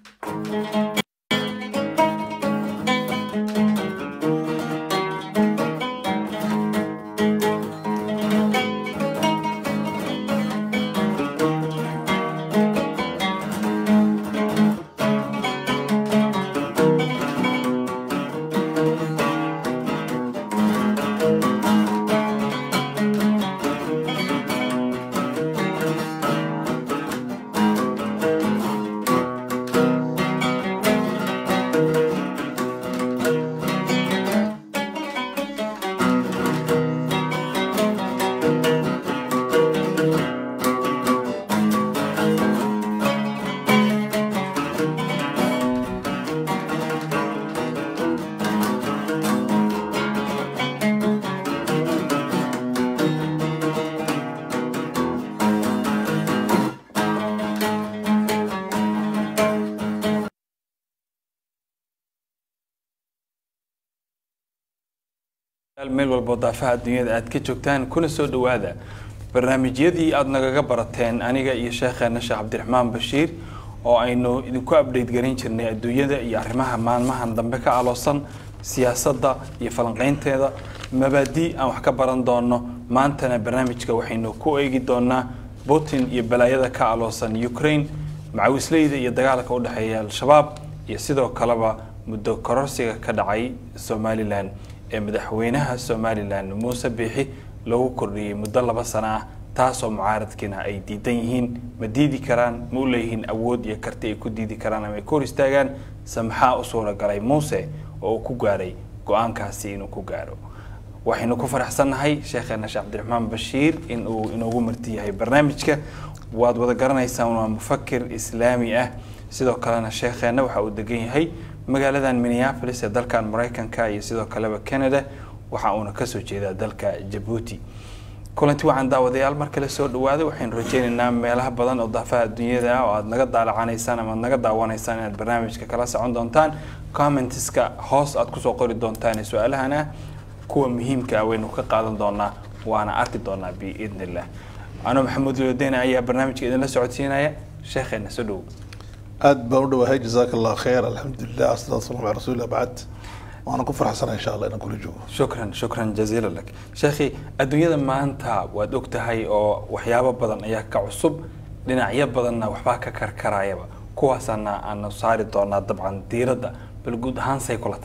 meel walbo daafaha adduunyada aad ka joogtaan kuna soo dhowaada barnaamijyadii aada nagaga barateen aniga iyo sheekheena sheekh cabdiraxmaan bashiir oo aynu idinku update garin jirnay adduunyada iyo arrimaha maalmahan dambe ka aloosan siyaasadda iyo falanqeynteeda mabaadi aan wax ka baran doono maantana barnaamijka waxaynu ku eegi doonaa putin iyo balaayada ka aloosan ukraine macawisleyda iyo dagaalka udhexeeya al-shabaab iyo sidoo kaleba muddo kororsiga ka dhacay somalilan ee madaxweynaha somalilan muuse biixi loogu kordhiyey muddo laba sano ah taasoo mucaaradkiina ay diidan yihiin ma diidi karaan ma u leeyihiin awood iyo karti ay ku diidi karaan ama ay ku hor istaagaan se maxaa u suuragalay muuse oo uu ku gaaray go-aankaasi inuu ku gaaro waxaynu ku faraxsannahay sheekheena sheekh cabdiraxmaan bashiir in uu inoogu marti yahay barnaamijka waad wada garanaysaan waa mufakir islaami ah sidoo kalena sheekheena waxa uu degan yahay magaaladan minneapolis ee dalkan maraykanka iyo sidoo kaleba canada waxa uuna kasoo jeedaa dalka jabuuti kulanti waxaan daawadayaal mar kale soo dhawaada waxaynu rajeynaynaa meelaha badan oo daafaha adduunyada ah oo aad naga daalacanaysaan ama ad naga daawanaysaan inaad barnaamijka kala socon doontaan commenteska hoos aad kusoo qori doontaan ee su-aalahan ah kuwa muhiimka ah waynu ka qaadan doonaa waana arki doonaa biidn illah anoo maxamuud lodeyne ayaa barnaamijka idinla socodsiinaya sheekheena soo dhow aad baan u dhawahay jazaak allah khayr alxamdulilah asalaatu wasalam ala rasuulillah bacd waana ku faraxsana insha allah inaan kula joogo shukran shukran jaziila lak sheekhi adduunyada maanta waad og tahay oo waxyaabo badan ayaa ka cusub dhinacyo badanna waxbaa ka karkarayaba kuwaasana aanu saari doonaa dabcan diiradda bal guud ahaan say kulata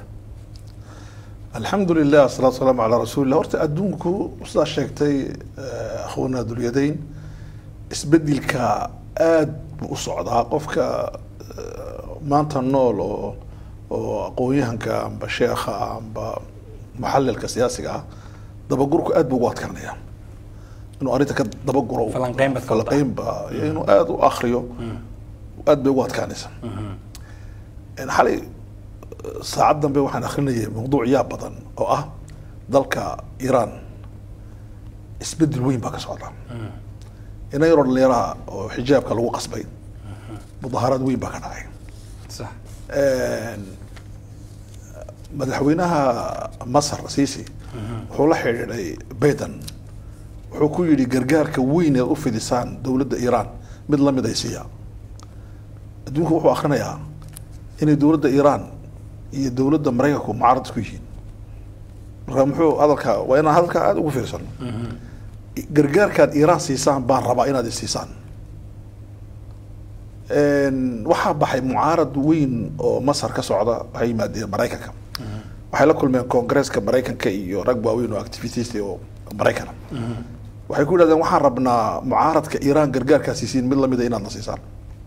alxamdu lilah asalaatu wasalaamu calaa rasuulillah horta adduunku sidaa sheegtay akhwana dulyadayn isbedelka aad buu u socdaa qofka maanta nool oo oo aqoon-yahanka amba sheekha amba muxalilka siyaasiga ah dabagurku aad buu ugu adkaanaya inuu arrinta ka dabaguro Falanqeyn baad ka wadaa. falanqeynba iyo inuu aada u akriyo aad bay ugu adkaanaysa xalay saacad dambe waxaan akrinayay mawduuc yaa badan oo ah dalka iiraan isbedel weyn baa ka socda ina yaroo dhalinyaraha oo xijaabka lagu qasbay mudaaharaad weyn baa ka dhacay sax madaxweynaha masar sisi wuxuu la xidhiidhay bayden wuxuu ku yidhi gargaarka weyn ee u fidisaan dowladda iiraan mid lamid ay siiya adduunku wuxuu akrinayaa inay dowladda iiraan iyo dowladda maraykanku mucaarad isku yihiin marka muxuu hadalka waa inaan hadalka aada ugu fiirsano gargaarkaad iiraan siisaan baan rabaa inaad isiisaan waxaa baxay mucaarad weyn oo masar ka socda waxay yimaadeen maraykanka waxay la kulmeen koongreeska maraykanka iyo rag waaweyn oo activitist oo maraykana waxay ku yidhahdeen waxaan rabnaa mucaaradka iiraan gargaarkaa siisiin mid lamida inaad na siisaan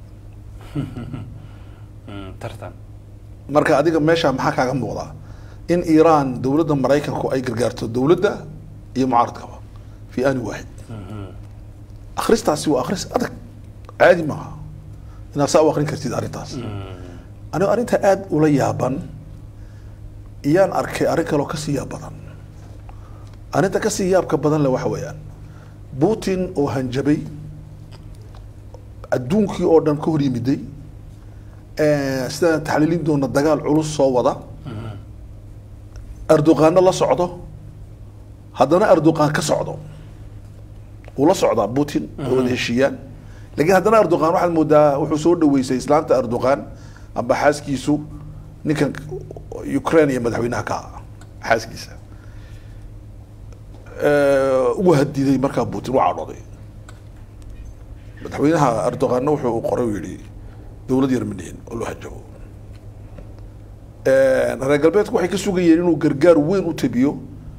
tartan marka adiga meesha maxaa kaaga muuqdaa in iiraan dowladda maraykanku ay gargaarto dowladda iyo mucaaradkaba fi ani waaxid akhristaasi waa akhris adag caadi maaha inaad saa u akrin kartid arrintaas anigo arrintaa aada ula yaaban iyaan arkay arrin kaloo kasii yaab badan arrinta kasii yaabka badan le waxa weeyaan putin oo hanjabay adduunkii oo dhan ka hor yimiday sidaan taxliilin doona dagaal culus soo wada erdoqaano la socdo haddana erdoqan ka socdo uu la socdaa putin oo wada heshiiyaan lakiin haddana erdoqan waxaad moodaa wuxuu soo dhaweysay islaanta erdoqan amba xaaskiisu ninkan ukraine iyo madaxweynaha ka ah xaaskiisa ugu hadiday markaa putin waa cadhooday madaxweynaha erdoganna wuxuu qoray u yihi dowlad yar manihin oo loo hajabo reer galbeedku waxay ka sugayeen inuu gargaar weyn u tabiyo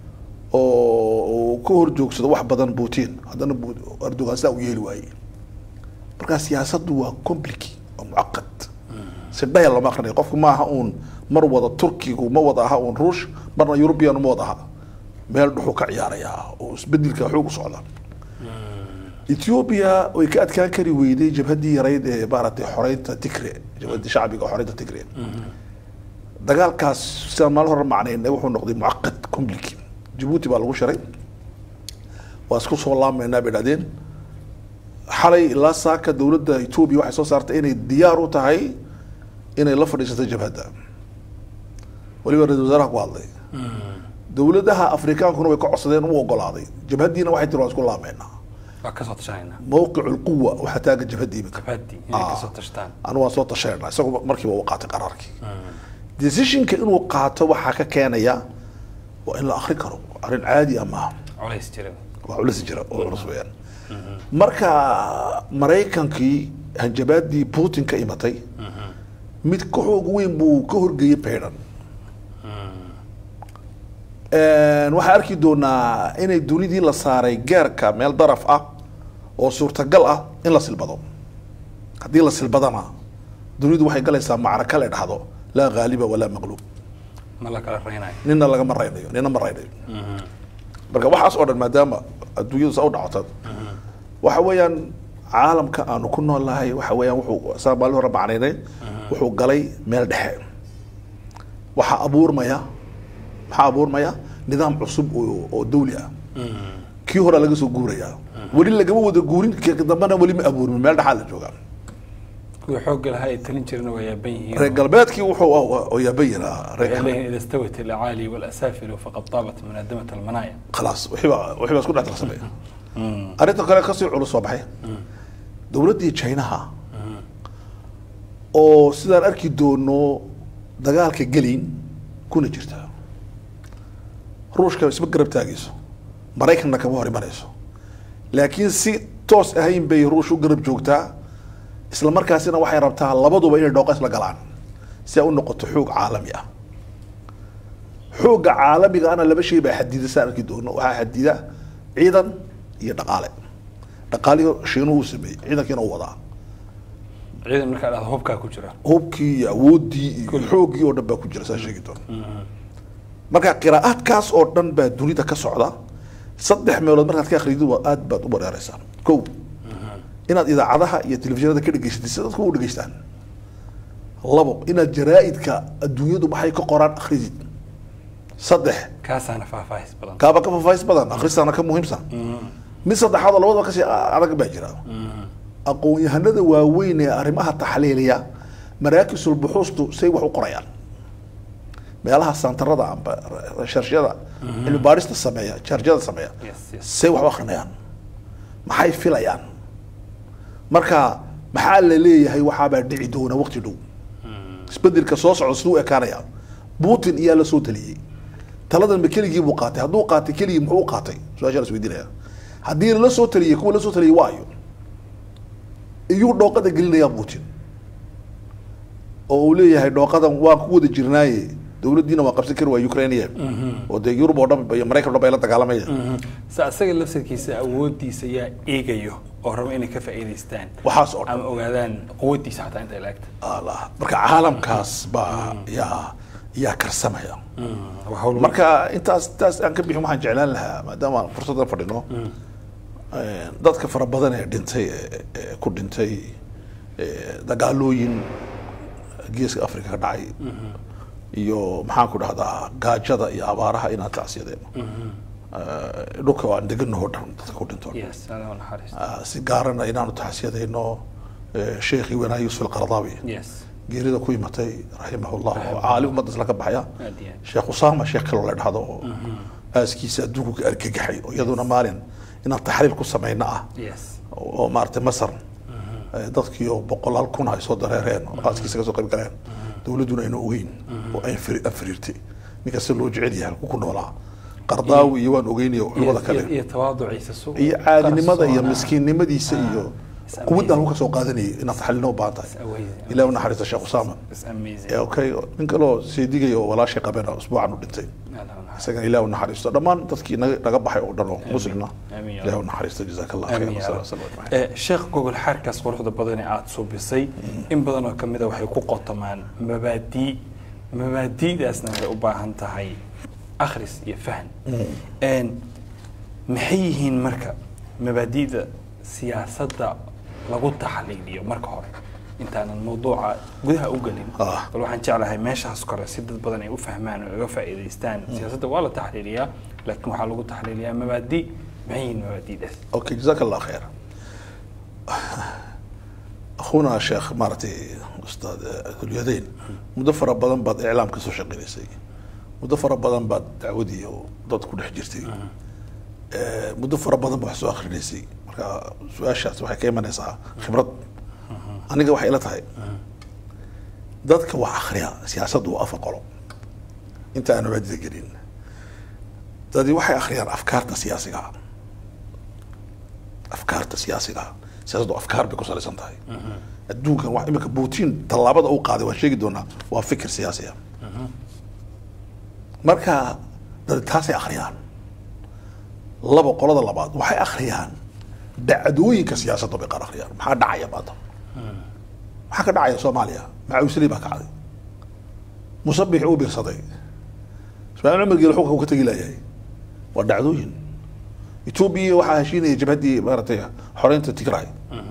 oo ka hor joogsado wax badan putin haddana erdogan sidaa u yeeli waaye markaa siyaasaddu waa complicy waa mucaqad si dhayal lama akrinay qofku ma aha uun mar wada turkigu ma wada aha uun ruush marna european ma wada aha meel dhuxuu ka ciyaarayaa oo isbedelka xoog u socda ethiopia way ka adkaan kari weyday jabhaddii yarayd ee maaragtay xoreynta tigre jabhaddii shacbiga xoreynta tigre dagaalkaas sidaan maalin hore macnaynay wuxuu noqday mucaqad complicy jabuuti baa lagu shiray waa isku soo laamaynaa bay dhahdeen xalay ilaa saaka dowladda etoobiya waxay soo saartay inay diyaar u tahay inay la fadhiisato jabhadda weliba ra-isul wasaaraha ku hadlay dowladaha afrikaankuna way ka codsadeen u ogolaaday jabhaddiina waxay tiri waan isku laameynaa waa kasoo tashanayna mawqic lquwa waxaa taagan jabhadda iminka jabhadii inay kasoo tashtaan anu waan soo tashanayna isagu markiiba uu qaatay qaraarkii decisionka inuu qaato waxaa ka keenaya waa in la akri karo arrin caadi ah maaha culays jira waa culis jira oo culus weeyaan marka maraykankii hanjabaadii putin ka imatay mid ka xoog weyn buu ka horgeeyey baydan waxaa arki doonaa inay dunidii la saaray geerka meel daraf ah oo suurtagal ah in la silbado haddii la silbadana dunidu waxay galaysaa macraka la dhahdo laa ghaaliba walaa maqluub ma la kala reynayo nina lagama raynayo nina ma raynayo marka waxaas oo dhan maadaama adduunyadu saa u dhacota waxa weeyaan caalamka aanu ku noolnahay waxa weeyaan wuxuu saa maalin hore macnaynay wuxuu galay meel dhexe waxaa abuurmaya maxaa abuurmaya nidaam cusub oo oo dawli ah kii hore laga soo guurayaa weli lagama wada guurin kii dambena weli ma abuurmin meel dhexaa la joogaa kuwii xoogga lahaa ay talin jirena waa yaaban yihiin reer galbeedkii wuxuu oo yaabayin ah reer waxay leeyihin ida stawat alacaali walasaafilu faqad taabat munaadamat almanaaya khalaas wixii baa wixii baa isku dhex darsamay arrinta kale kasii culus waa maxay dowladdii chinaha oo sidaan arki doono dagaalka gelin kuna jirta ruushka isma garab taagayso maraykanna kama hor imanayso laakiin si toos ahayn bay ruush u garab joogtaa isla markaasina waxay rabtaa labaduba inay dhooqa isla galaan si ay u noqoto xoog caalami ah xoogga caalamiga ana laba shay baa xadida saan arki doono waxaa xadida ciidan iyo dhaqaale dhaqaalihii shiinuhu uu sameeyey ciidankiina u wadaa ciidan markaa dhahdo hubkaa ku jira hubkii iyo awoodii iyo xooggii oo dhan baa ku jira saa sheegi doona marka qiraa'aadkaas oo dhan baa dunida ka socda saddex meelood markaad ka akhriyid waa aad baad u bareeraysaa kow inaad idaacadaha iyo telefishinada ka dhegeysatid si dadku u dhegeystaan labo inaad jaraa'idka adduunyadu maxay ka qoraan akhridid saddex kaasaana faahfaahis badan kaaba ka faahfaahis badan akhristaana ka muhiimsan mid saddexaad oo labadaba kasii adag baa jira aqoon-yahanada waaweyn ee arrimaha taxliiliya maraakisul buxuustu say wax u qorayaan meelaha santarada amba sharshiyada cilmi baadhista sameeya jarjada sameeya Yes, yes. say wax u akrinayaan maxay filayaan marka maxaa la leeyahay waxaabaa dhici doona waqti dhow isbedelka soo socda siduu u ekaanaya putin iyaa la soo taliyey taladan ma keligii buu qaatay hadduu qaatay keligii muxuu u qaatay su-aashaa la isweydiinaya haddii lala soo taliyey kuwa la soo taliyey waayo iyuu dhooqada gelinayaa putin oo uu leeyahay dhooqadan waan ku wada jirnaaye dowladdiina waa qabsan kari waa ukrainiya oo dee yurub oo dhan iyo maraykan oo dhan bay la dagaalamaya se asaga lafsirkiisa awoodiisa yaa eegayo oo raba inay ka faa'iidaystaan waxaas oo dhan ama ogaadaan quwadiisa xataa intay laagta Allah. marka caalamkaas baa yaa yaa karsamaya waa hawl marka intaas intaas aan ka bixin waxaan jeclaan lahaa maadaama aan fursaddan fadhino dadka fara badan ee dhintay ee- ee ku dhintay ee, dagaalooyin geeska africa ka dhacay iyo maxaan ku dhahdaa gaajada iyo abaaraha inaan tacsiyadeen dhulka aan deganaho dhan dadka ku dhinto yes alla naxariisto Ah, si gaarana inaanu tacsiyadayno eh, sheekhii wanaa yuusuf alqardaawi yes geerida ku imatay raximahullah oo caali ummadda isla ka baxaya aad iyo aad sheekh usaama sheekh kaloo la dhahdo oo aaskiisa adduunku ka argagaxay oo iyaduna maalin inaan taxriir ku samayno ah yes oo maaragtay masar Eh, dadkiioo boqolaal kun ay soo dareereen oo aaskiisa ka soo qayb galeen dowladduna ayna ogeyn oo ay firi- afiriirtay ninkasta loo jecel yahay halku ku noolaa qardaawi iyo waan ogeynaya culimada kale iyo tawaaduciisa su iyo caadinimada iyo qarsoona. miskiinnimadiisa iyo It's quwadda amazing. halku ka soo qaadanayay inaad taxalina u baahan tahay amazing. ilaah u naxariista sheekh usaama It's amazing. ee okay nin kaloo seedigaya oo walaashay qabeen usbuucan u dhintay isagana ilaah u naxariisto dhammaan dadkii naga naga baxay oo dhan oo muslimna Amiin ya ilaah u Rabbi. naxariisto jazaaka allah Amiin khayr ya wasalaam Rabbi. wasalaam ajmaciin Eh, sheekh gogol xaarkaas quruxda badan ee aada suubisay in badan oo kamid a waxay ku qotamaan mabaadii mabaadi'daasna waxay u baahan tahay akhris iyo fahan Een, maxay yihiin marka mabaadi'da siyaasadda lagu taxliiliyo marka hore intaanan mawduuca gudaha u gelin Ah. bal waxaan jeclahay meeshaas kore si dad badan ay u fahmaan oo uga faa'iidaystaan siyaasadda waa la taxliiliyaa laakiin waxaa lagu taxliiliyaa mabaadi maxay yihiin mabaadi'daas اوكي جزاك الله خير اخونا شيخ مارتي استاذ ذو اليدين مدفر بدن بعد اعلام كسو شقينيسي مدفر بدن بعد دعودي ودad ku dhex jirtay ee muddo fara badan baa wax soo akhrineysay marka su-aashaas waxay ka imanaysaa khibrad aniga waxay ila tahay dadka wax akhriya siyaasaddu waa afar qolo inta aan mabaadida gelin dadi waxay akhriyaan afkaarta siyaasiga ah afkaarta siyaasiga ah siyaasaddu afkaar bay ku salaysan tahay adduunkan wax imika putin tallaabada uu qaaday waan sheegi doonaa waa fikir siyaasi ah marka dad taasay akhriyaan laba qolada labaad waxay akhriyaan dhacdooyinka siyaasadda bay qaar akhriyaan maxaa dhacaya maanta maxaa ka dhacaya soomaaliya macawisley baa kacday musabix uu birsaday ismaaciil cumar geele xulka uu ka tegi layahay waa dhacdooyin etoobiya waxaa heshiinaya jabhaddii maaragtay xoreynta tigray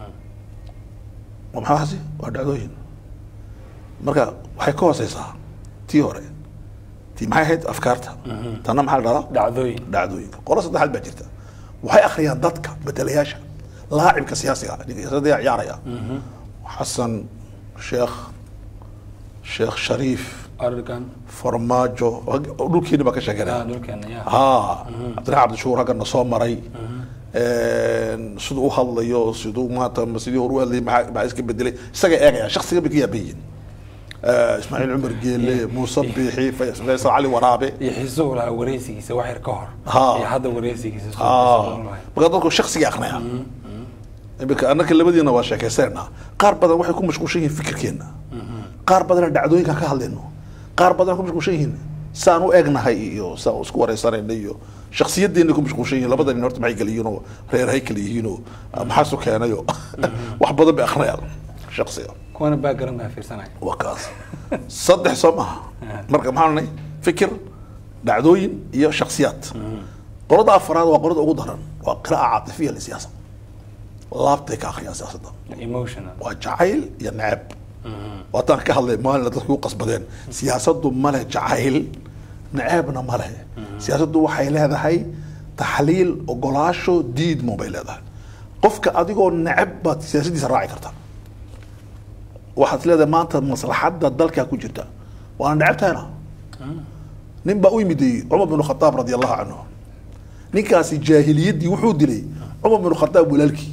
waa maxaasi waa dhacdooyin marka waxay ka hooseysaa tii hore tii maxay ahayd afkaarta tanna maxaa la dhahdaa dhacdooyin dhacdooyinka qolo saddexaad baa jirta waxay akhriyaan dadka bedelayaasha laacibka siyaasiga ah ninka siyaasadda ayaa ciyaaraya xasan sheekh sheekh shariif argan farmaajo dhulkeeni baa ka sheeganaya dhulkeena ya ها عبد الرحمن عبد الشكور هكذا soo maray siduu u hadlayo siduu maanta ma sidii hore u hadlayay maxaa maxaa iska bedelay isaga eegaya shakhsiga bay ka yaaban yihiin ismaaciil cumar geele muuse biixi faysal cali waraabe iyo xiisuhu lahaa wareysigiisa wax yar ka hor Ha. iyo hadda wareysigiisa soo Ah, xiiso lahayd. marka dadku shakhsiga aqnaya imika annaka labadiina waa sheekaysanayna qaar badan waxay ku mashquulshan yihiin fikirkeena qaar badan dhacdooyinka ka hadlayno qaar badan ku mashquulshan yihiin saan u egnahay iyo saan isku wareysanayna iyo shakhsiyadeena ku mashquulshan yihiin labada nin horta maxay kala yihiin oo reer hay kala yihiin oo maxaasu keenayo wax badan bay akhriyaan shakhsiga kuwana background baa fiirsanaya waa kaas saddex soo maaha marka maxaan nahay fikir dhacdooyin iyo shakhsiyaad qolada afaraad waa qolada ugu daran waa qira'a caatifiya lisiyaasa laabtay ka akhriyaan siyaasadda emotional waa jacayl iyo neceb waataan ka hadlay maalina dadku u qasbadeen siyaasaddu male jacayl necebna male siyaasaddu waxay leedahay taxliil ogolaasho diidmo bay leedahay qofka adigoo neceb baad siyaasaddiisa raaci karta waxaad leedahay maanta maslaxadda dalkaa ku jirta waana necebtahayna nin baa u yimiday cumar bin khataab radi allahu canhu ninkaasi jaahiliyaddii wuxuu dilay cumar bin khataab walaalkii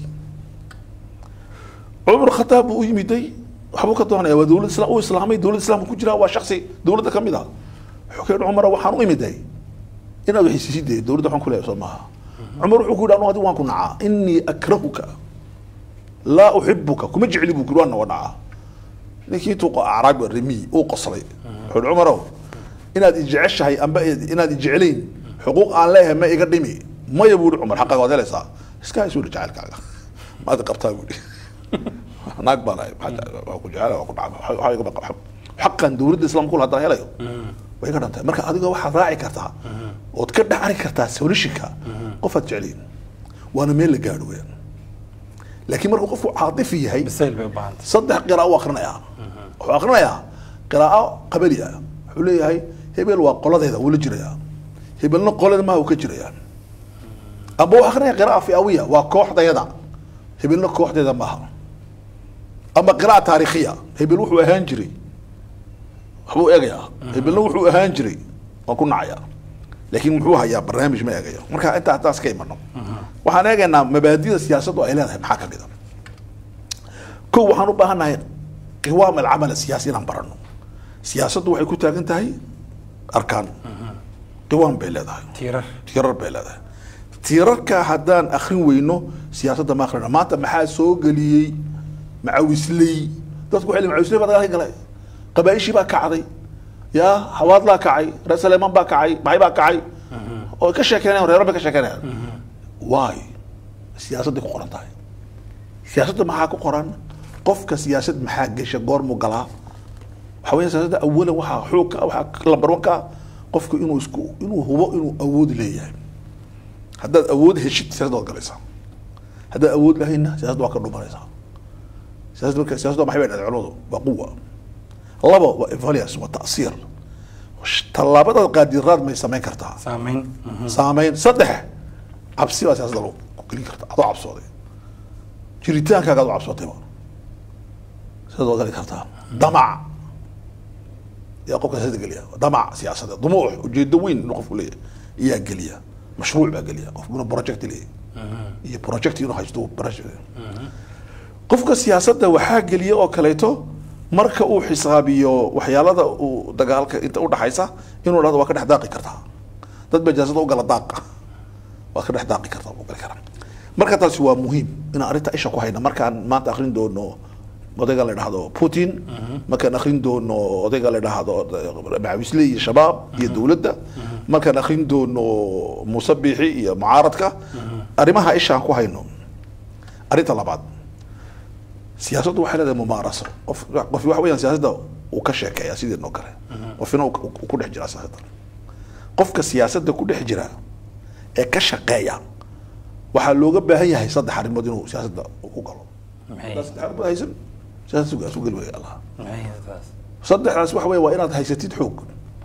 cumar bin khataab buu u yimiday waxbuu ka doonaya waa dowlad isla u islaamay dowlad islaamka ku jira waa shaksi dowladda ka mid ah wuxuu ka yidhi cumar waxaan u imiday inaad waxaysiisidee dowladda waxaan ku leeyahay soo maaha cumar wuxuu ku yidhi anu adigu waan ku nacaa inii akrahuka laa uxibuka kuma jecli buu kuri waan nawa nacaa ninkii intuu acraabi rimiy uu qoslay wuxuu yidhi cumarow inaad ijeceshahay amba inaad ijeclayn xuquuq aan leeyahay ma iga dhimi maya buu yihi cumar xaqaaga waad helaysaa iska haysu yihi jacaylkaaga maad qabtaa buu yihi naag baan ahay waa ku jecela waa ku dhacba waxaa iga baqa xaqan dowladda islaamka kula haddaan helayo way iga dhantahay marka adiga waxaad raaci kartaa ood ka dhacri kartaa solishinka qofaad jeclayn waana meel la gaadho weyaan laakiin markuu qofku caatifi yahay bisayl bay u baahantay saddex qiraa'o u akrinayaa wuxuu akrinayaa qiraa'o qabali ah wuxuu leeyahay hebel waa qoladeeda wuu la jirayaa hebelna qolada maha uu ka jirayaa amba wuxuu akrinaya qira'a fiawiya waa kooxdayada hebelna kooxdeeda maaha ama qira'a taarikhiya hebel wuxuu ahaan jiray waxbuu eegayaa hebelna wuxuu ahaan jiray waan ku nacayaa laakiin muxuu hayaa barnaamij ma eegayo marka intaa taas ka imano waxaan eegaynaa mabaadida siyaasaddu ay leedahay maxaa kamid a kow waxaan u baahannahay qiwaam alcamal asiyaasi inaan barano siyaasaddu waxay ku taagan tahay arkaan qiwaam bay leedahay tiirar tiirar bay leedahay tiirarka haddaan akrin weyno siyaasadda ma akhrina maanta maxaa soo geliyey macawisley dadku waxay leeyihin macawisley baa dagaalka galay qabaa'ishii baa kacday ya hawaadlaa kacay reer saleeman baa kacay maxay baa kacay oo ka sheekeynayaan reero bay ka sheekeynayaan waay siyaasadday ku qoran tahay siyaasadda maxaa ku qoran qofka siyaasad maxaa gesha goormuu galaa waxaa weya siyaasadda awalan waxaa xoog ka waxaa lambar one ka ah qofku inuu isku inuu hubo inuu awood leeyahay haddaad awood heshid siyaasadda waad galaysaa haddaad awood lahayna siyaasadda waa ka dhumanaysaa siyaasadda marka siyaasadda maxay bay dhahday culimadu waa quwa labo waa evaluation waa ta'siir tallaabadaad qaadiraad may samayn kartaa saameyn saameyn saddex cabsi baa siyaasadda lagu gelin karta adoo cabsooday jiritaankaaga adoo cabsootayba sidaad waa gali kartaa damac yaa qofka siyaasadda geliya damac siyaasadeed dumuux ujeedo weyn inuu qofku leeyahay iyaa geliya mashruuc baa geliya qofku inuu project leeyahay iyo project inuu haysto project qofka siyaasadda waxaa geliya oo kaleeto marka uu xisaabiyo waxyaalada uu dagaalka inta udhaxaysa inuu dhahdo waa ka dhex daaqi kartaa dad baa siyaasadda u gala daaqa waa ka dhex daaqi kartaa u gali karaa marka taasi waa muhiim inaan arrinta isha ku hayna markaan maanta akrin doono odayga la dhahdo putin markaan akrin doono odayga la dhahdo macawisle iyo shabaab iyo dowladda markaan akrin doono muuse biixi iyo mucaaradka arrimaha ishaan ku hayno arrinta labaad siyaasaddu waxay leedahay mumaaraso qof qof waxa weeyaan siyaasadda uu ka sheekeeya sideen oo kale qofina uu uu ku dhex jira siyaasadda qofka siyaasadda ku dhex jira ee ka shaqeeya waxaa looga baahan yahay saddex arrimood inuu siyaasadda uu ku galo maxay haddaad saddex arrimood haysan siyaasadda sugaa su geli waya allah maxay taas saddexdaas waxa weeye waa inaad haysatid xoog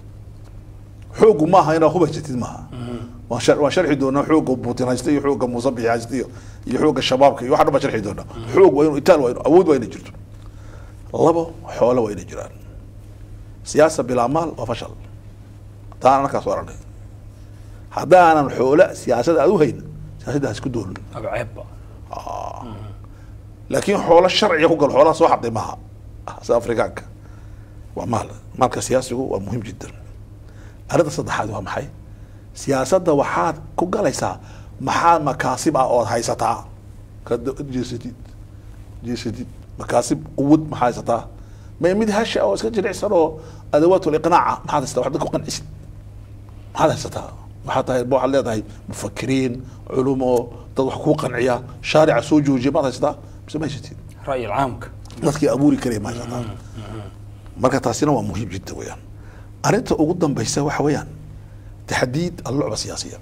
xoogu maaha inaad hub haysatid maaha waan shar- waan sharxi doonaa xooga putin haysta iyo xooga muuse bixi haysta iyo iyo xooga shabaabka iyo waxa dhan baan sharxi doonaa xoog waa inuu itaal waa inuu awood waa inay jirto labo xoolo waa inay jiraan siyaasa bilaa maal waa fashal taan anakaas oranay haddaanan xoolo siyaasad aad u hayn siyaasadda ha isku doolin aba ceebba laakiin xoolo sharciga ku galo xoolaha soo xaday maaha sida afrikaanka waa maal maalka siyaasigu waa muhiim jiddan arrinta saddexaad waa maxay siyaasadda waxaad ku galaysaa maxaa makaasib ah ood haysataa ka jeesatid jeesatid makaasib quwad maxaa haysataa may mid hasha oo iska jilicsan oo adawaatul iqnaaca maxaad haysataa wax dadka ku qancisid maxaad haysataa waxaad tahay waxaad leedahay mufakiriin culumo dad wax kuu qanciya shaarica soo joojiya maad haysataa mise ma haysatid ra'yi caamka dadkii abuuri karaya ma haysataa marka taasina waa muhiim jidda weeyaan arrinta ugu dambaysa waxa weeyaan taxdiid allucba siyaasiya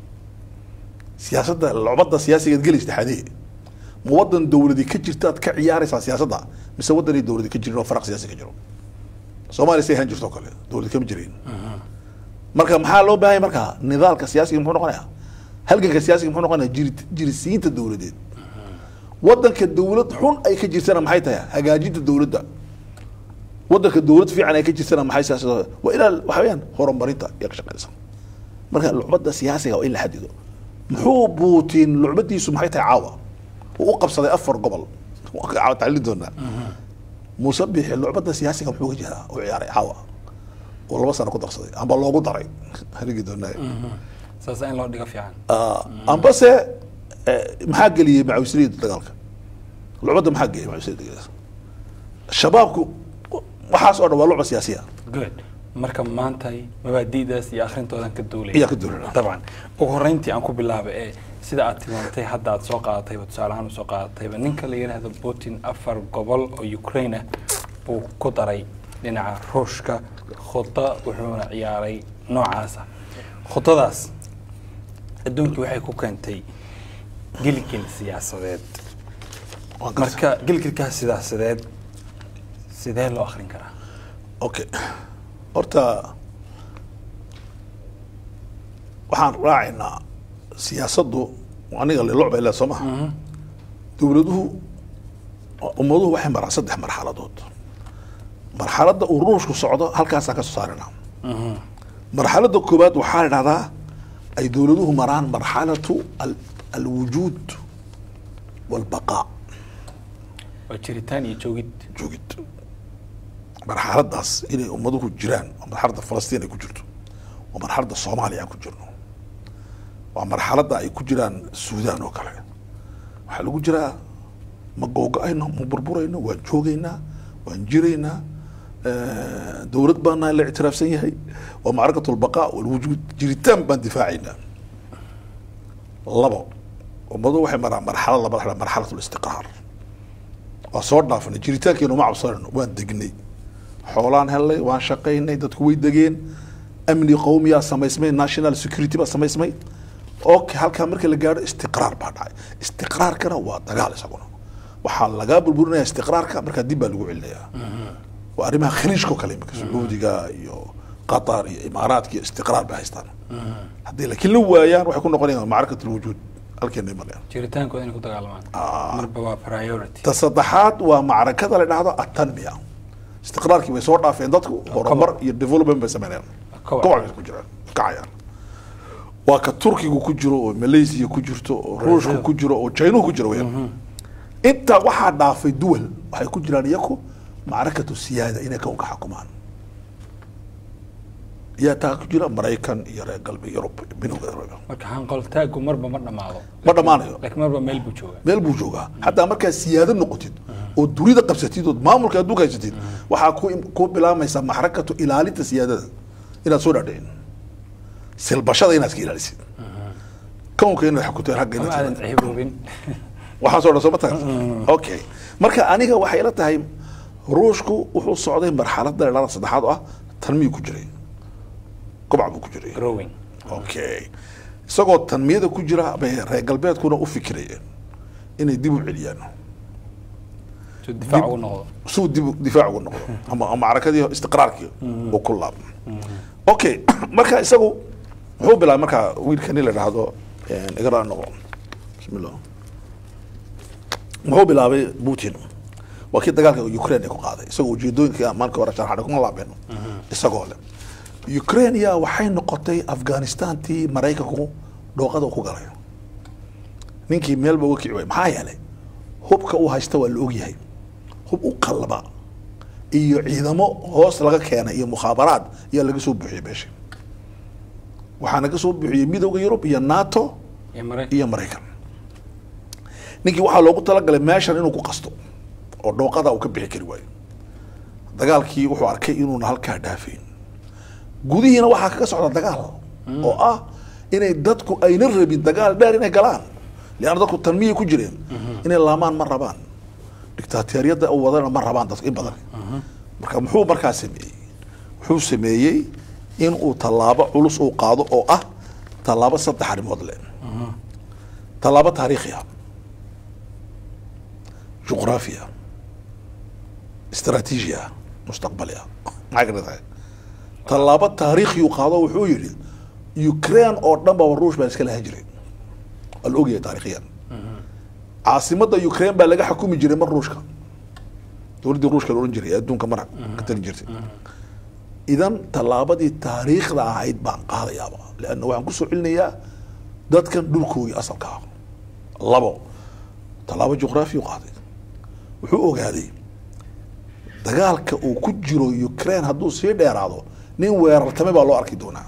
siyaasadda lucbada siyaasigaad gelaysa taxadee ma wadan dowladi ka jirta aad ka ciyaaraysaa siyaasadda mise wadanay dowladi ka jirin oo faraq siyaasi ka jiro soomaaliya say ahaan jirto oo kale dowlad kama jirin marka maxaa loo baahanya marka nidaalka siyaasiga muxuu noqonaya halganka siyaasiga muxuu noqonaya jiri jirisiinta dowladeed wadanka dowlad xun ay ka jirtana maxay tahay hagaajinta dowladda wadanka dowlad fiican ay ka jirtana maxay siyaasada waa ilaa waxa weeyaan horumarinta iyo ka shaqeysa marka lucbada siyaasiga waa in la xadido muxuu buutin lucbadiisu maxay tahay caawa uu u qabsaday afar gobol caawa tacliin doonaa muuse bixi lucbada siyaasiga muxuu ka jiraa u ciyaaray caawa oo laba sano ku darsaday amba loogu daray harigi doonaa saasa in loo dhigo fiican ambase eh, maxaa geliyey macawisliyada dagaalka lucbada maxaa geliyey macawisliyada dagaalka shabaabku waxaas oo dhan waa lucba siyaasiya good marka maanta mabaadi'daas iyo akhrintoodan ka duulay Iyaa ka duulaya. dabcan ugu horreyntii aan ku bilaabay ee sida aad tilmaamtay hadda aad soo qaadatayba tusaale ahaan usoo qaadatayba ninka la yidhaahdo putin afar gobol oo ukraine ah buu ku daray dhinaca ruushka khuda wuxuuna ciyaaray noocaasa khudadaas adduunkii waxay ku keentay gilgil siyaasadeed Waan gartay. marka gilgilkaas siyaasadeed sidee loo akhrin karaa okay horta waxaan raacaynaa siyaasaddu aniga le lucba ilaa soo maha dowladuhu ummaduhu waxay maraan saddex marxaladood marxaladda uu ruushku socdo halkaasaan ka soo saarinaa marxaladda koowaad waxaa la dhahdaa ay dowladuhu maraan marxalatu al- alwujuud walbaqaa waa jiritaan iyo joogid joogid marxaladaas inay ummaduhu jiraan waa marxaladda falastiin ay ku jirto waa marxaladda soomaaliya aan ku jirno waa marxaladda ay ku jiraan suudaan oo kale waxaa lagu jiraa ma googo-ayno ma burburayno waan joogaynaa waan jiraynaa dowlad baana la ictiraafsan yahay waa macrakat lbaqaa walwujuud jiritaan baan difaacaynaa labo ummadu waxay maraan marxalad laba dhaxla marxalat listiqraar waa soo dhaafnay jiritaankeenu ma cabsanayno waan degnay xoolaan helnay waan shaqaynay dadku way degeen amni qowmiyaa samaysmay national security baa samaysmay okay halkaa marka la gaadho istiqraar baa dhacay istiqraarkana waa dagaal isaguna waxaa lagaa burburinaya istiqraarka markaa dib baa lagu celinayaa waa arrimaha khaliijka oo kale imika sacuudiga iyo qatar iyo imaaraadka iyo istiqraar bay haystaan haddii laakiin la waayaan waxay ku noqonayaan macrakat alwujuud halkeenay marayaan jiritaankooda inay ku dagaalamaan marba waa priority ta saddexaad waa macrakada la dhahdo atanmiya istiqraarkii way soo dhaafeen dadku horumar iyo development bay sameynayaan Koboc. koboc bay ku jiraan kacayaan waa ka turkigu ku jiro oo malaysia ku jirto oo ruushku ku jiro oo chinuhu ku jiro weyaan intaa waxaa dhaafay duwal waxay ku jiraan iyaku macrakatu siyaada inay kawnka xukumaan yaa taa ku jira maraykan iyo reer galbeed yurub minowga yurub marka hanqoltaagu marba ma dhamaado ma dhammaanayo laakiin marba meel buu joogaa meel buu joogaa hataa markaa siyaado noqotid oo dunida qabsatid ood maamulka adduunka haysatid waxaa ku ku bilaamaysaa maxrakatu ilaalinta siyaadada inaad soo dhaadhicin silbashada inaad iska ilaalisid kownka inaad xukunteen ragga ama inaad aadan timaado. cihiboobin waxaan soo dhan soo ma tagan okay marka aniga waxay ila tahay ruushku wuxuu socday marxaladda dhalada saddexaad oo ah tanmiyu ku jiray kobac buu ku jiray growing okay isagoo tanmiyada ku jira bay reer galbeedkuna u fikirayeen inay dib u celiyaan si difaac ugu noqdo suu dib difaac ugu noqdo ama ama macrakadii istiqraarkii uu ku laabmo okay marka isagu muxuu bilaabay marka wiilkani la dhahdo igara noqo bismillah muxuu bilaabay putin waa kii dagaalka ukraine ay ku qaaday isagoo ujeedooyinka maalinka hore sharxadhay kuma laabeen isagoo le ukraine yaa waxay noqotay afghanistantii maraykanku dhooqada ku galay ninkii meelba uga kici waay maxaa yeelay hubka uu haysta waa la ogyahay hub u qalba iyo ciidamo hoos laga keenay iyo mukhaabaraad ayaa laga soo buuxiyey meesha waxaa naga soo buuxiyey midowda yurub iyo nato iyo maraykan iyo maraykan ninkii waxaa loogu talagalay meeshan inuu ku qasto oo dhooqada uu ka bixi kari waayo dagaalkii wuxuu arkay inuuna halkaa dhaafayn gudihiina waxaa kaga socda dagaal oo ah inay dadku ayna rabin dagaal dheer inay galaan lianna dadku tanmiyay ku jireen inay laamaan ma rabaan dictatoriyadda u wadana ma rabaan dadku in badan marka muxuu markaa sameeyey wuxuu sameeyey in uu tallaabo culus uu qaado oo ah tallaabo saddex arrimood leh tallaabo taariikhi ah juqraafiya istaraatiiji ah mustaqbali ah maxay ka tahay tallaabo taariikhi uu qaado wuxuu yidhi ukraine oo dhan baba ruush baan iska lahan jiray waa la ogyahay taariikhiyan caasimadda ukraine baa laga xukumi jiray mar ruushka dowladdii ruushka la odhan jiray ee adduunka mar ka talin jirtay idan tallaabadii taariikhda ahayd baan qaadayaaba leanna waxaan kusoo celinayaa dadkan dhulkoogii asalka ah labo tallaabo juqraafi u qaaday wuxuu ogaaday dagaalka uu ku jiro ukraine hadduu sii dheeraado nin weerartame baa loo arki doonaa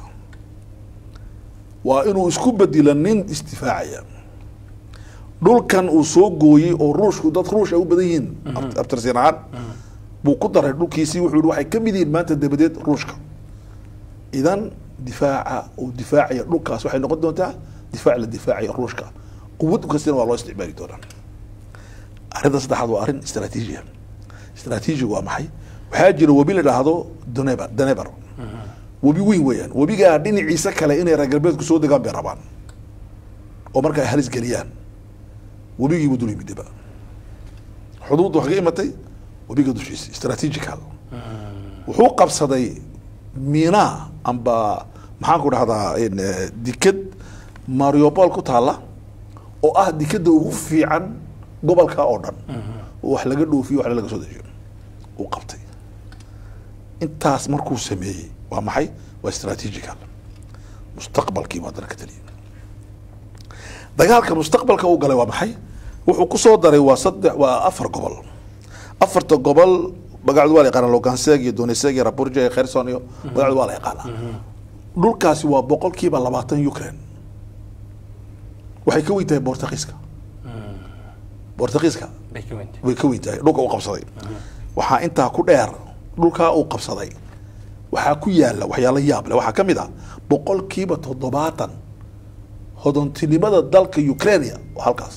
waa inuu isku bedila nin isdifaacaya dhulkan uu soo gooyey oo ruushku dad ruush ay u badan yihiin ab- abtirsiin ahaan buu ku daray dhulkiisii wuxuu yihi waxay ka mid yihiin maanta dabadeed ruushka idan difaaca uu difaacaya dhulkaas waxay noqon doontaa difaac la difaacaya ruushka quwad kastina waa loo isticmaali doonaa arrinta saddexaad waa arrin istaraatiiji ah istaraatiijigu waa maxay waxaa jira webi la dhaahdo daneber daneber webi weyn weeyaan webigaa dhinaciisa kale inay reer galbeedku soo degaan bay rabaan oo marka ay halis geliyaan webigiibuu dul yimidaba xuduudda waxaa ka imatay webiga dushiisa strategical wuxuu qabsaday miina amba maxaan ku dhahdaa in, eh, dikad mariopol ku taala oo ah dikada ugu fiican gobolka oo dhan oo wax laga dhoofiyo waxna laga soo dejiyo uu qabtay intaas markuu sameeyey waa maxay waa strategical mustaqbalkii buu haddana ka taliyay dagaalka mustaqbalka uu galay waa maxay wuxuu ku soo daray waa saddex waa afar gobol afarta gobol magacdu waa la yaqaana loganseg iyo doneseg iyo raburja iyo kherson iyo magacdu waa la yaqaana dhulkaasi waa boqolkiiba labaatan ukraine waxay ka weyn tahay bortugiiska bortugiiska bay ka weyntahay way ka weyn tahay dhulka uu qabsaday waxaa intaa ku dheer dhulkaa uu qabsaday waxaa ku yaala waxyaalo yaab leh waxaa ka mid ah boqolkiiba toddobaatan hodontinimada dalka ukrainia waa halkaas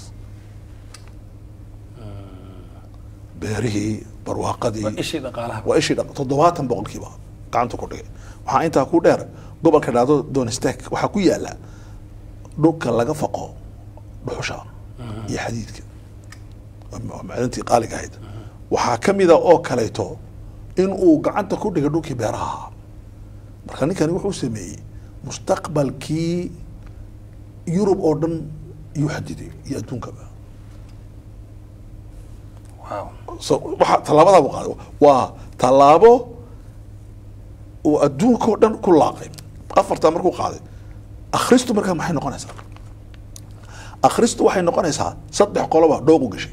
beerihii barwaaqadii waa ishii dhaqaalaha waa ishii dhaq toddobaatan boqolkiiba gacanta ku dhigay waxaa intaa ku dheer gobolka dhacdo donestek waxaa ku yaala dhulka laga faqo dhuxusha iyo xadiidka waa macdantii qaaliga ahayd waxaa ka mida oo kaleeto in uu gacanta ku dhigay dhulkii beeraha ahaa marka ninkani wuxuu sameeyey mustaqbalkii yurub oo dhan iyuu xadiday iyo adduunkaba wow so waxa tallaabadaa buu qaaday waa tallaabo uu adduunka oo dhan ku laaqay afartaa markuu qaaday akhristu markaa maxay noqonaysaa akhristu waxay noqonaysaa saddex qoloba dhooqu gashay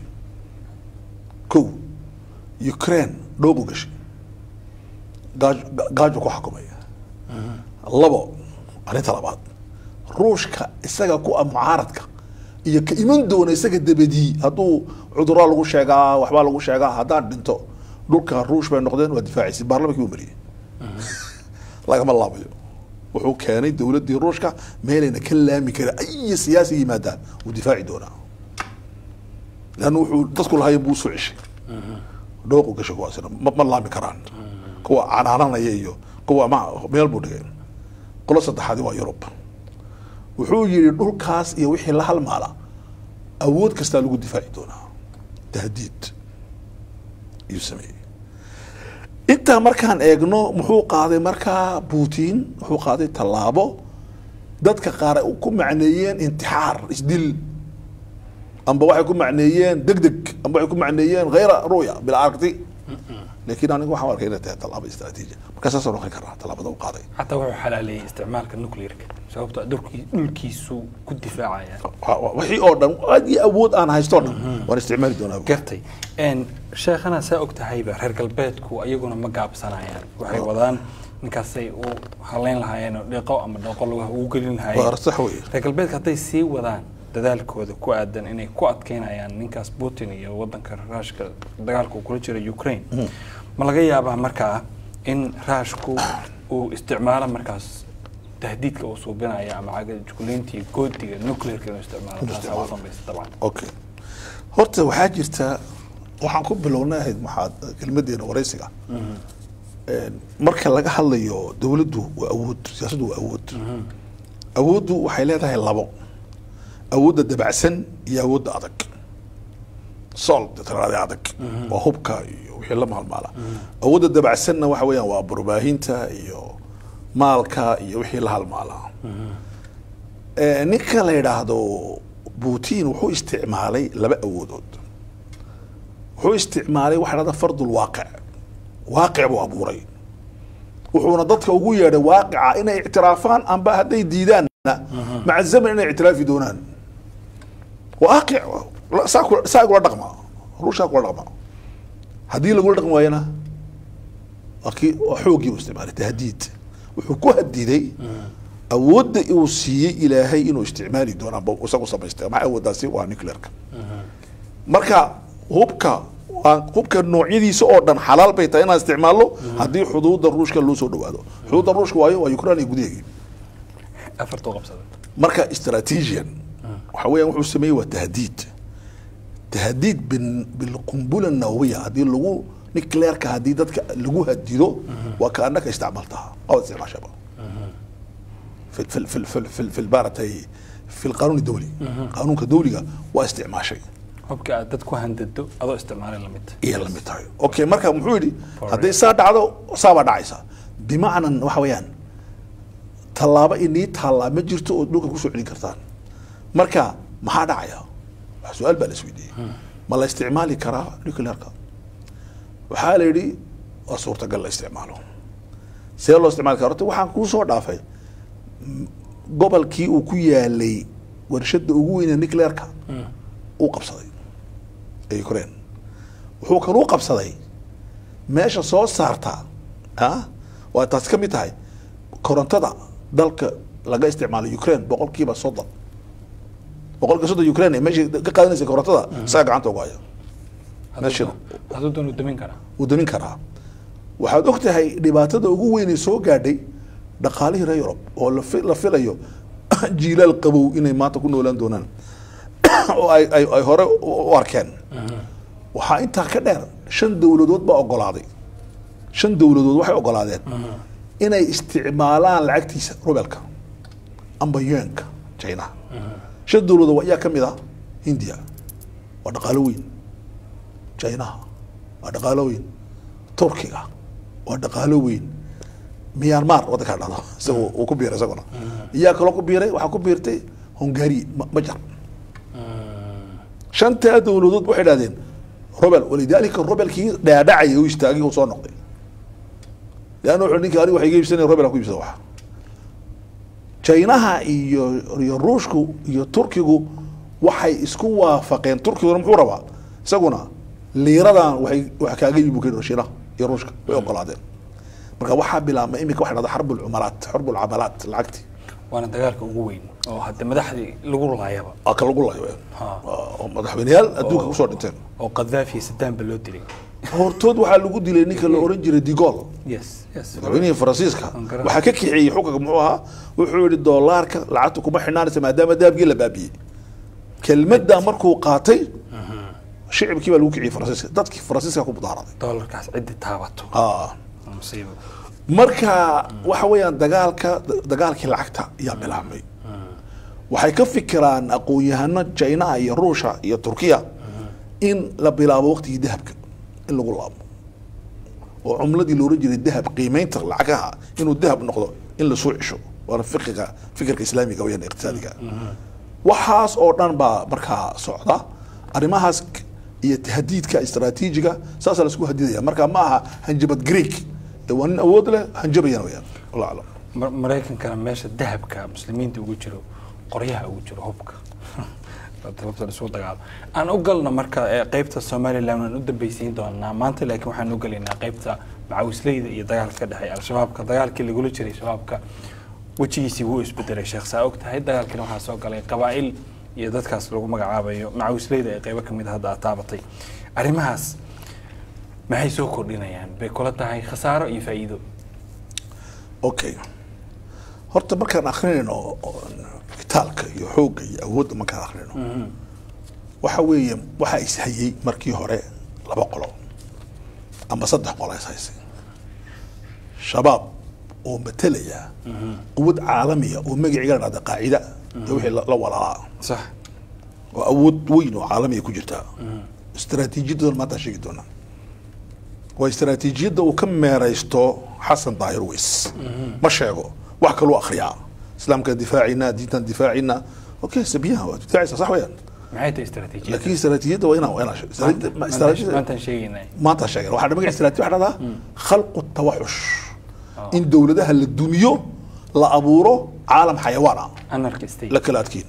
kow ukraine dhooqu gashay gaajo gaajo ku xukumaya labo arrinta labaad ruushka isaga ku ah mucaaradka iyo ka iman doona isaga dabadii hadduu cuduraa lagu sheegaa waxbaa lagu sheegaa haddaan dhinto dhulka ruush bay noqdeen waa difaacaysa baarlamankii uu mariyey lagama laabayo wuxuu keenay dowladdii ruushka meelayna ka laami karin ay siyaasi yimaadaan wuu difaaci doonaa leanna wuxuu dadku lahayen buu usoo ceshay dhooqu gashay kuwaasina ma ma laami karaan kuwa canaananaya iyo kuwa ma meel buu dhigay qolo saddexaadi waa yurub wuxuu yidhi dhulkaas iyo wixii la halmaala awood kastaa lagu difaaci doonaa tahdiid ayuu sameeyey intaa markaan eegno muxuu qaaday markaa putin wuxuu qaaday tallaabo dadka qaar ay ku macneeyeen intixaar isdil amba waxay ku macneeyeen deg deg amba waxay ku macneeyeen khayra ruya bila aragti laakiin aniga waxaan arkay inay tahay tallaabo istaraatiiji markaa saasoo noqon karaa tallaabada u qaaday xataa wuxuu xalaaleeyey isticmaalka nuclearka sababto ah dhulkii dhulkiisu ku difaacaya Wa- wa- wixii oo dhan aad iyo awood aan haysto o dhan waan isticmaali doonaa gartay n sheekhana saa og tahayba reer galbeedku ayaguna ma gaabsanayaan waxay wadaan ninkaasay u haleyn lahaayeen oo dhiiqo ama dhooqo lugaha ugu gelin waa lahaayeen sax weeye reer galbeedka hadday sii wadaan dadaalkooda ku aadan inay ku adkeynayaan ninkaas putin iyo wadanka raashka dagaalka uu kula jira ukraine ma laga yaabaa markaa in raashku uu isticmaalo markaas tahdiidka uu suubinaya ama cagajugulayntii goodiga nuclearka inuu isticmaalo taasaa ugu dambaysa dabcan okay horta waxaa jirta waxaan ku bilownay ahayd maxaad kelmadeena waraysiga Een, marka laga hadlayo dowladdu waa awood siyaasaddu waa awood awooddu waxay leedahay labo awoodda dabacsan iyo awoodda adag sol tiraade adag waa hubka iyo wixii la maalmaala awoodda dabacsanna waxa weeyaan waa barbaahinta iyo maalka iyo wixii la halmaala Ee, ninka la yidhaahdo putin wuxuu isticmaalay laba awoodood wuxuu isticmaalay waxa dhahda fardul waaqic waaqic buu abuuray wuxuuna dadka ugu yeedhay waaqica inay ictiraafaan amba hadday diidaanna maca zaman inay ictiraafi doonaan waaqic la- saa kula- saa kula dhaqma ruushkaa kula dhaqma haddii lagula dhaqmi waayana waa kii waa xooggii uu isticmaalay tahdiid wuxuu ku hadiday awoodda uu siiyey ilaahay inuu isticmaali doono amba isagu samaystay maxay awooddaasi waa nuclearka marka hubka waa hubka noocyadiisa oo dhan xalaal bay tahay inaan isticmaalno haddii xuduudda ruushka loo soo dhawaado xuduudda ruushka waayo waa ukraine iyo gudaheegii afartuu qabsaday marka strategian waxa weeyaan wuxuu sameeyey waa tahdiid tahdiid bin- bilqumbula nawawiya haddii lagu nuclearka haddii dadka lagu hadido waa ka annaka isticmaaltaha oo isticmaashaba في في في في في في البارتي في القانون الدولي قانون كدولي واستعماشي hubka aad dad ku handado adoo isticmaalay la mid iyo la mid tahay okay marka muxuu yidhi For hadday real. saa dhacdo saa baa dhacaysa bimacnan waxa weeyaan tallaabo inii taallaa ma jirto oo dhulka kusoo celin kartaan marka maxaa dhacaya wax su-aal baa la isweydiiyey ma la isticmaali karaa nuclearka waxaa la yidhi waa suurtagal la isticmaalo see loo isticmaali kara horta waxaan kuu soo dhaafay m- gobolkii uu ku yaalay warshada ugu weyne nuclearka uu qabsaday ee ukraine wuxuu kaluu qabsaday meesha soo saarta ah waa taasi ka mid tahay korontada dalka laga isticmaalo ukraine boqolkiiba soddon boqolkiiba soddon ukraine meesha ka qaadanaysa korontada isaga gacanta ugu haya meesha hadduu doon uu damin karaa wuu damin karaa waxaad og tahay dhibaatada ugu weynay soo gaadhay dhaqaalihii reer yurub oo la fi- la filayo jiilaal qabow inay maanta ku noolaan doonaan oo ay ay ay hore u u arkeen waxaa intaa ka dheer shan dowladood baa ogolaaday shan dowladood waxay ogolaadeen inay isticmaalaan lacagtiisa rubelka amba yuanka chinaha shan dowladood waa iyaa ka mid ah hindiya waa dhaqaalo weyn chinaha waa dhaqaalo weyn turkiga waa dhaqaalo weyn myanmar waddankaa dhado isaga uu ku biiray isaguna iyaa kaloo ku biiray waxaa ku biirtay hungari ma- majar shantaa dowladood waxay dhahdeen robel walidaalika robelkii dhaadhacaya u istaagay uu soo noqday leanna wuxuu ninka aniga waxay iga iibsanaya robel aan ku iibsada wax chinaha iyo iyo ruushku iyo turkigu waxay isku waafaqeen turkiguna muxuu rabaa isaguna liiradan waxay wax kaaga iibu keen shiinaha iyo ruushka way ogolaadeen marka waxaa bilaabmay imika waxa dhahda xarbu lcumalaat xarbu lcamalaat lacagti waana dagaalka ugu weyn oo hadda madaxdii lagu laayaba aa ka lagu layo Ha. oo madaxweyneyaal adduunka kusoo dhinteen oo qadaafi sadaanba loo dilay hortood waxaa lagu dilay ninka la oran jiray digol yes yes madaxweynihii faransiiska Aan garan. waxaa ka kaxeeyey xukunka muxuu ahaa wuxuu yihi doolaarka lacagta kuma xidhnaanaysa maadaama dahabkii la baabiyey kelmadda markuu qaatay shicibkii baa lagu kiciyey faransiiska dadkii faransiiska ku mudaaraday doolarkaas ciddi taabato Ah. waa musiibo marka waxa weeyaan dagaalka dagaalkii lacagta ayaa bilaabmay waxay ka fikiraan aqoon-yahano china iyo ruusha iyo turkiya in la bilaabo waqtigii dahabka in lagu laabo oo cumladii looran jiray dahab qiimeynta lacagaha inuu dahab noqdo in lasoo cesho waana fiqiga fikirka islaamiga weyaan iqtisaadiga waxaas oo dhan baa markaa socda arrimahaas k- iyo tahdiidka istaraatiijiga saasaa laisku hadidaya marka ma aha hanjabad greek ee waa nin awood leh hanjabayana weyaan wallah aclam Mar- maraykankana meesha dahabka muslimiinta ugu jiro qoryaha ugu jiro hubka sababta isugu dagaalo aan u galno marka ee qeybta somaliland aan u dambeysiin doonaa maanta laakiin waxaan u gelaynaa qeybta macawisleyda iyo dagaalka ka dhexeeya al-shabaabka dagaalkii lagula jiray shabaabka wejigiisii wuu isbedelay sheekh saa og tahay dagaalkiina waxaa soo galay qabaa'il iyo dadkaas lagu magacaabayo macawisleyda ee qeybo kamid a hadda aad taabatay arrimahaas maxay soo kordhinayaan bay kula tahay khasaaro iyo faa'iido okay horta markaan akrinayno kitaalka iyo xoogga iyo awoodda markaan akrinayno waxa weeye waxaa ishayey markii hore laba qolo ama saddex qolo is haysay shabaab oo matelaya quwad caalamiya oo magaciga la dhahda qaacida iyo wixii la la walaalaa sax oo awood weyn oo caalamiya ku jirta istaraatiijiyadooda maanta sheegi doonaa waa istaraatiijiyadda uu ka meeraysto xasan daahir weys ma sheego wax kaluu akriyaa islaamka difaacina diintan difaacina okay sabiyaha waa difaacaysa sax weyaan maxay tahay istaraatiijiyada laakiin istaraatiijiyadda waa inaa waa inaa sheeg- istaraatiijiyadda- ma- istaraatiijiyadda- maantaan sheegaynay maanta sheegen waxaa magaca istaraatiiji waxaa dhahdaa khalqu tawaxush in dowladaha la dumiyo la abuuro caalam xayawaan ah anarka state la kala adkeyn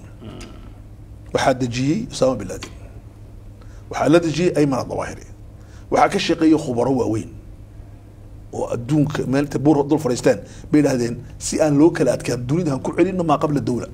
waxaa dejiyey usaama bin laden waxaa la dejiyey ayman adawaahiri waxaa ka shaqeeyey khubaro waaweyn oo adduunka meelta buur dul fadhiisteen bay idhahdeen si aan loo kala adkaan dunida han ku celino maa qabla dawla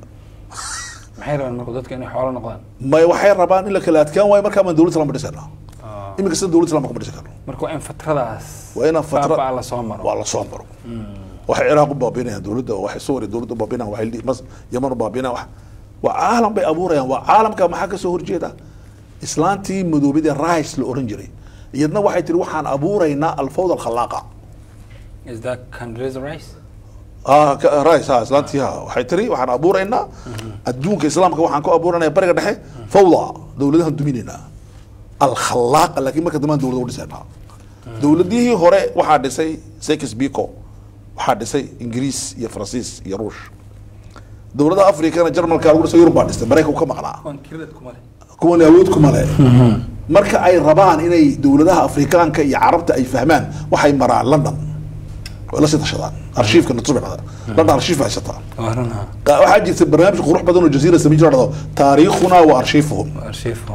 maxay rabaan marka dadka inay xoolo noqdaan may waxay rabaan in la kala adkaan waayo markaa maan dowlad islaam dhisana iminka sida dowlad islaam kuma dhisi karno marka waa in fatradaas waa inaan fatra baabaa la soo maro waa la soo maro waxay ciraaq u baabinayaan dowladda waxay suuriya dowladda u baabinayaan waxay li- mas yaman u baabinayaan wax waa caalam bay abuurayaan waa caalamka maxaa ka soo horjeeda islaantii madoobida rice la oran jiray iyadna waxay tiri waxaan abuuraynaa alfawda alkhalaaqa is that Condoleezza Rice ah ka- rice ha islaantii ha waxay tiri waxaan abuuraynaa adduunka islaamka waxaan ku abuuranaya bariga dhexe fawda dowladahan duminaynaa alkhalaaqa laakiin marka dambaan dowlada u dhisaynaa dowladihii hore waxaa dhisay sekis bico waxaa dhisay ingiriis iyo faransiis iyo ruush dowladaha afrikana jarmalka lagu dhisay yurub baa dhistay maraykanku ka maqnaa waan kiradad kuma leh kuwan awood kuma leh marka ay rabaan inay dowladaha afrikaanka iyo carabta ay fahmaan waxay maraan london way la sii tashadaan arshiifka natusbixda london arshiif haysataa waa run ha qa- waxaa jirta barnaamij qurux badan oo jaziira sami jira dhado taariikhuna wa arshiifuhum archiifhom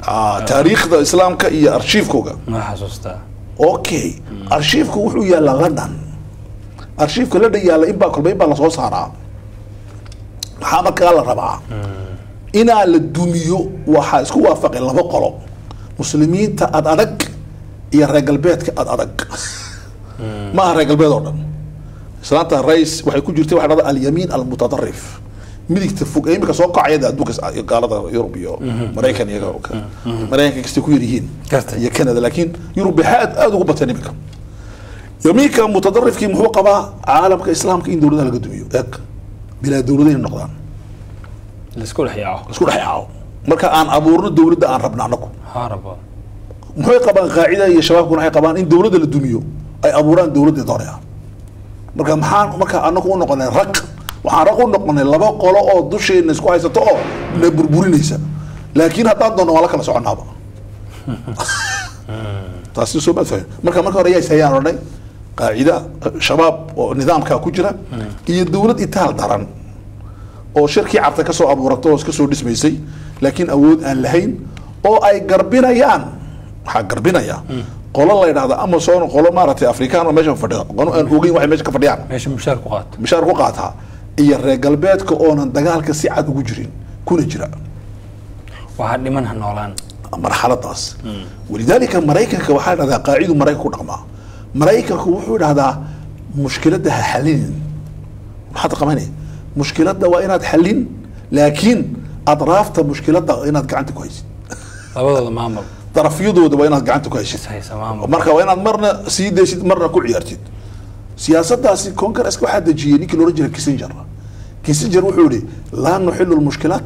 Ah, taariikhda islaamka iyo arshiifkooga ma xasuustaa okay arshiifku wuxuu yaallaa london arshiifka london yaalla inbaa kolba inbaa lasoo saaraa maxaa markaa la rabaa inaa la dumiyo waxaa isku waafaqay laba qolo muslimiinta ad adag iyo reer galbeedka ad adag ma aha reer galbeed oo dhan islaanta rais waxay ku jirtay waxa dhahda alyamiin almutadarif midigta fog ee imika soo kacaya dee adduunka is- gaalada yurub iyo maraykan iyaga maraykanka kastay ku yar yihiin Gartay. iyo canada laakiin yurub waxay aad aad ugu bateen imika yamiinka mutadarifkii muxuu qabaa caalamka islaamka in dowladaha laga dumiyo eeg bilaa dowlada inay noqdaan laisku dhex yaaco isku dhex yaaco marka aan abuurno dowladda aan rabna anagu harabo maxay qabaan qaacida iyo shabaabkuna waxay qabaan in dowladda la dumiyo ay abuuraan dowladda doonaya marka maxaan marka anagu u noqonay rag waxaan rag u noqonay laba qolo oo dusheena isku haysato oo na burburinaysa laakiin haddaan doonno waan la kala soconaaba taasi soo maad fahmin marka marka hore yaa ishayaan odhanay qaacida shabaab oo nidaamkaa ku jira iyo dowlad itaal daran oo shirkii cabta kasoo abuurata oo iska soo dhismaysay laakiin awood aan lahayn oo ay garbinayaan waxaa garbinaya qolo la yidhahda amazon qolo maaragtay afrikaan oo meesha fadhida qolo aan ogeyn waxay meesha ka fadhiyaan meesha mushaar ku qaato mishaar ku qaataa iyo reer galbeedka oonan dagaalka si cad ugu jirin kuna jira waxaa dhiman ha noolaan marxaladaas walidaalika maraykanka waxaa dhahdaa qaacidu maraykanka ku dhaqmaa maraykanku wuxuu dhahdaa mushkiladda ha xalinin maxaad qabanay mushkiladda waa inaad xalin laakiin adraafta mushkiladda inaad gacanta ku haysid labadooda maamul darafyadooda waa inaad gacanta ku haysid haysa maamul marka waa inaad marna sii daysid marna ku ciyaartid siyaasadaasi congaresska waxaa dejiyey ninkii loohan jiray kissinger kissinger wuxuu yihi laa nuxilu lmushkilaat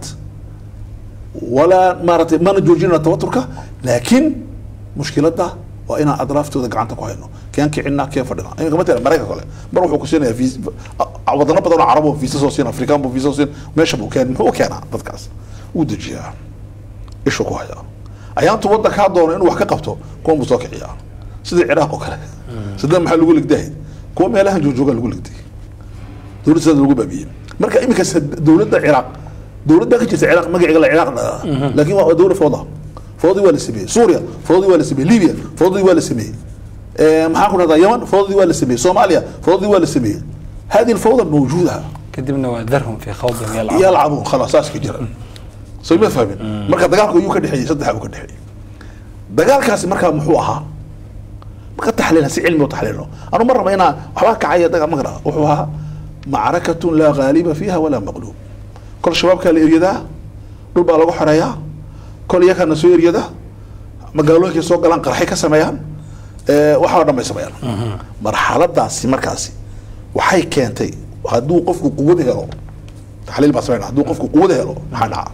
walaa maaratay mana joojinana tawaturka laakiin mushkiladda waa inaan adraaftooda gacanta ku hayno keen kicina keen fadhina iminka matala maraykanka kale mar wuxuu ku siinaya vis- a- wadano badan oo carab oo visa soo siin afrikaan buu visa soo siin meesha buu keen muxuu u keenaa dadkaas wuu dejiyaa ishuu ku hayaa ayaantu waddankaa doono inuu wax ka qabto kuwan buu soo kiciyaa sidii ciraaq oo kale saddeed maxaa lagu ligdahay kuwa meelahan joojoogaa lagu ligday dowladda sidaas lagu baabiyey marka iminka sad- dowladda ciraaq dowladda ka jirta ciraaq magaceega la ciraaq dhadaa laakiin waa dowlad fooda foodii waa la sameeyey suuriya foodii waa la sameeyey libya foodii waa la sameeyey Eh, maxaan ku dhahdaa yaman foodii waa la sameeyey soomaaliya foodii waa la sameeyey hadi الفوضى موجوده kadibna waa darhum fi khawdin yalcab يلعبون خلاص saas ka jira soo ma fahmin marka dagaalku ayuu ka dhexeeyey saddex uu ka dhexeeyey dagaalkaasi markaa muxuu ahaa marka taxliilna si cilmi u taxliilno anu ma raba inaa waxbaa kacaya dagaal ma garaa wuxuu ahaa macrakatun laa ghaaliba fiiha walaa maqluub kol shabaabkaa la eryadaa dhul baa lagu xoreeyaa kol iyakana soo eryada magaalooyinkay soo galaan qarxay ka sameeyaan Eh, waxaa oo dhan bay sameeyaan marxaladaasi markaasi waxay keentay hadduu qofku quwad helo taxliil baa sameynaa hadduu qofku quwad helo maxaa dhaca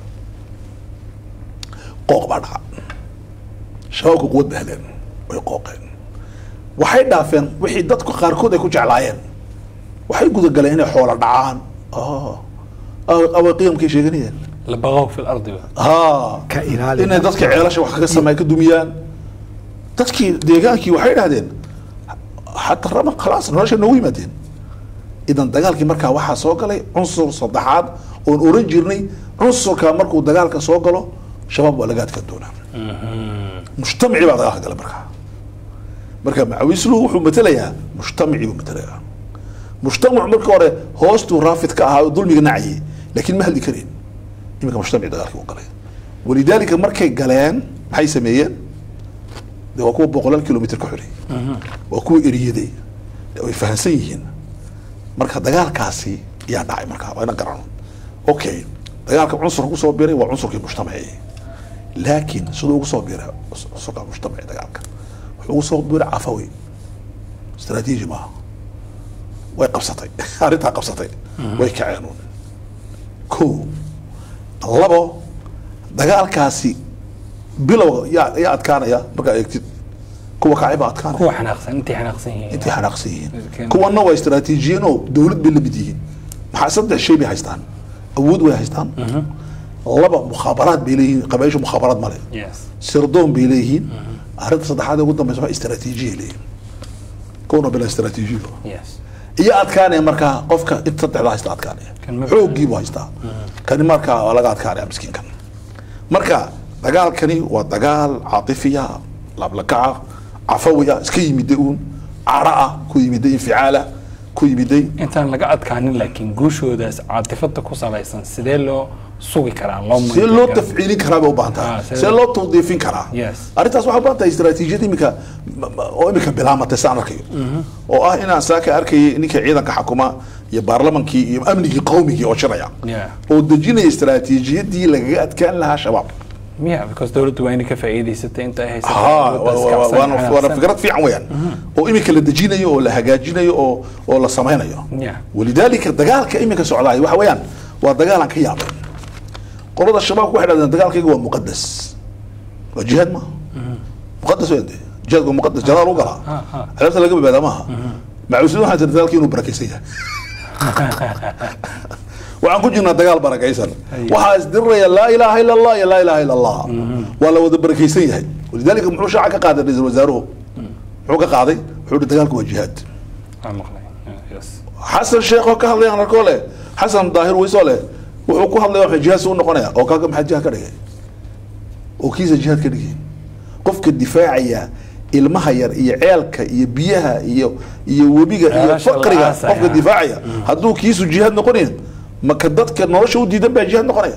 qooq baa dhaca shabaabku quwad ba heleen way qooqeen waxay dhaafeen wixii dadku qaarkood ay ku jeclaayeen waxay gudagaleen inay xoola dhacaan Ah. Ah, away qiyamkay sheeganayeen labaqow fi lardi ba ها Ka ilaali inay dadka ceelasha wax kaga sameey ka dumiyaan dadkii deegaankii waxay dhahdeen xataa rama khalaas nolosha noogu yimaadeen idan dagaalkii markaa waxaa soo galay cunsur saddexaad oon oran jirnay cunsurka markuu dagaalka soo galo shabaab waa laga adkaan doonaa mujtamacii baa dagaalka gala markaa marka macawislu wuxuu matelayaa mujtamacii buu matelayaa mujtamac marka hore hoostuu raafid ka ahaa oo dulmiga nacayay laakiin ma hadli kareen iminka mujtamaci dagaalkii u galay walidaalika markay galeen maxay sameeyeen de waa kuwa boqolaal kilomitr ka xorey waa kuwa eriyaday way fahansan yihiin marka dagaalkaasi yaa dhacay markaa waa ina garano okay dagaalka cunsurka kusoo biray waa cunsurkii mujtamaci laakiin siduu ugu soo biray cunsurka mujtamaci dagaalka wuxuu ugu soo biray cafawi istaraatiiji maaha way qabsatay arrintaa qabsatay way kaceen uun ko labo dagaalkaasi bilowga yaa yaa adkaanaya markaa eegtid kuwa kacay baa adkaanaya kuwa xanaaqsan intay xanaaqsan yihiin intay xanaaqsan yihiin Laakiin- kuwana waa istaraatiijiyiin oo dowlad bay la mid yihiin maxaa saddex shay bay haystaan awood way haystaan laba mukhaabaraad bay leeyihiin qabaisha mukhaabaraad male yes sirdoon bay leeyihiin arrinta saddexaad ee ugu dambeysa waa istaraatiijiyay leeyihiin kuwana bila istaraatiijiyo yes iyo adkaanaya markaa qofka inta saddexda haysta adkaanaya Kan ma- xooggiibu haystaa kani markaa waa laga adkaanaya miskiinkan marka dagaalkani waa dagaal caatifiya laablakaca cafawiya iska yimiday uun cara ah ku yimiday inficaala ku yimiday intaan laga adkaanin laakiin guushoodaas caatifada ku salaysan sidee loo sugi karaa loo see loo tafciilin karaa bay u baahan tahay Ah, see- see loo tawdiifin karaa Yes. arrintaas waxay u baahan tahay istaraatiijiyad imika oo imika bilaamatay saan arkayo oo ah inaan saaka arkayay ninka ciidanka xakuma iyo baarlamankii iyo amnigii qawmigii oo shiraya Yeah. oo dejinaya istaraatiijiyadii lagaga adkaan lahaa shabaab miya because dowladdu waa inay ka faa'iidaysatay inta ay haysato ها dowladda iska cabsan وانا xanaaqsan. وانا فكرت في عويان وإمك اللي دجينيو ولا هجاجينيو أو ولا سمينيو Yeah. ولذلك الدجال كإمك سعلاي وحويان والدجال كي يعمل قرض الشباب واحد هذا الدجال كي هو مقدس وجهاد ما مقدس وين جهاد هو مقدس جلال وقرا ها، ها. عرفت اللي قبل هذا ما مع وسيله حتى الدجال كي بركيسيه waxaan ku jirnaa dagaal barakaysan waxaa isdiriraya laa ilaaha ila allah iyo laa ilaaha ila allah waa la wada barakaysan yahay walidaalika muxuu shaaca ka qaaday ra-iisul wasaaruhu muxuu ka qaaday wuxuu hi dagaalku waa jihaad Waan maqlay. Yeah, yes. xasan sheekh oo ka hadlaya arkoo leh xasan daahir weysoo leh wuxuu ku hadlaya waxa jihaad suu noqonaya oo kaaga maxaa jihaad ka dhigay oo kiisa jihaad ka dhigay qofka difaacaya ilmaha yar iyo ceelka iyo biyaha iyo iyo webiga iyo Nolosha la faqriga aasaya. qofka difaacaya hadduu kiisu jihaad noqonayn maka dadka nolosha u diidan baa jihaad noqonaya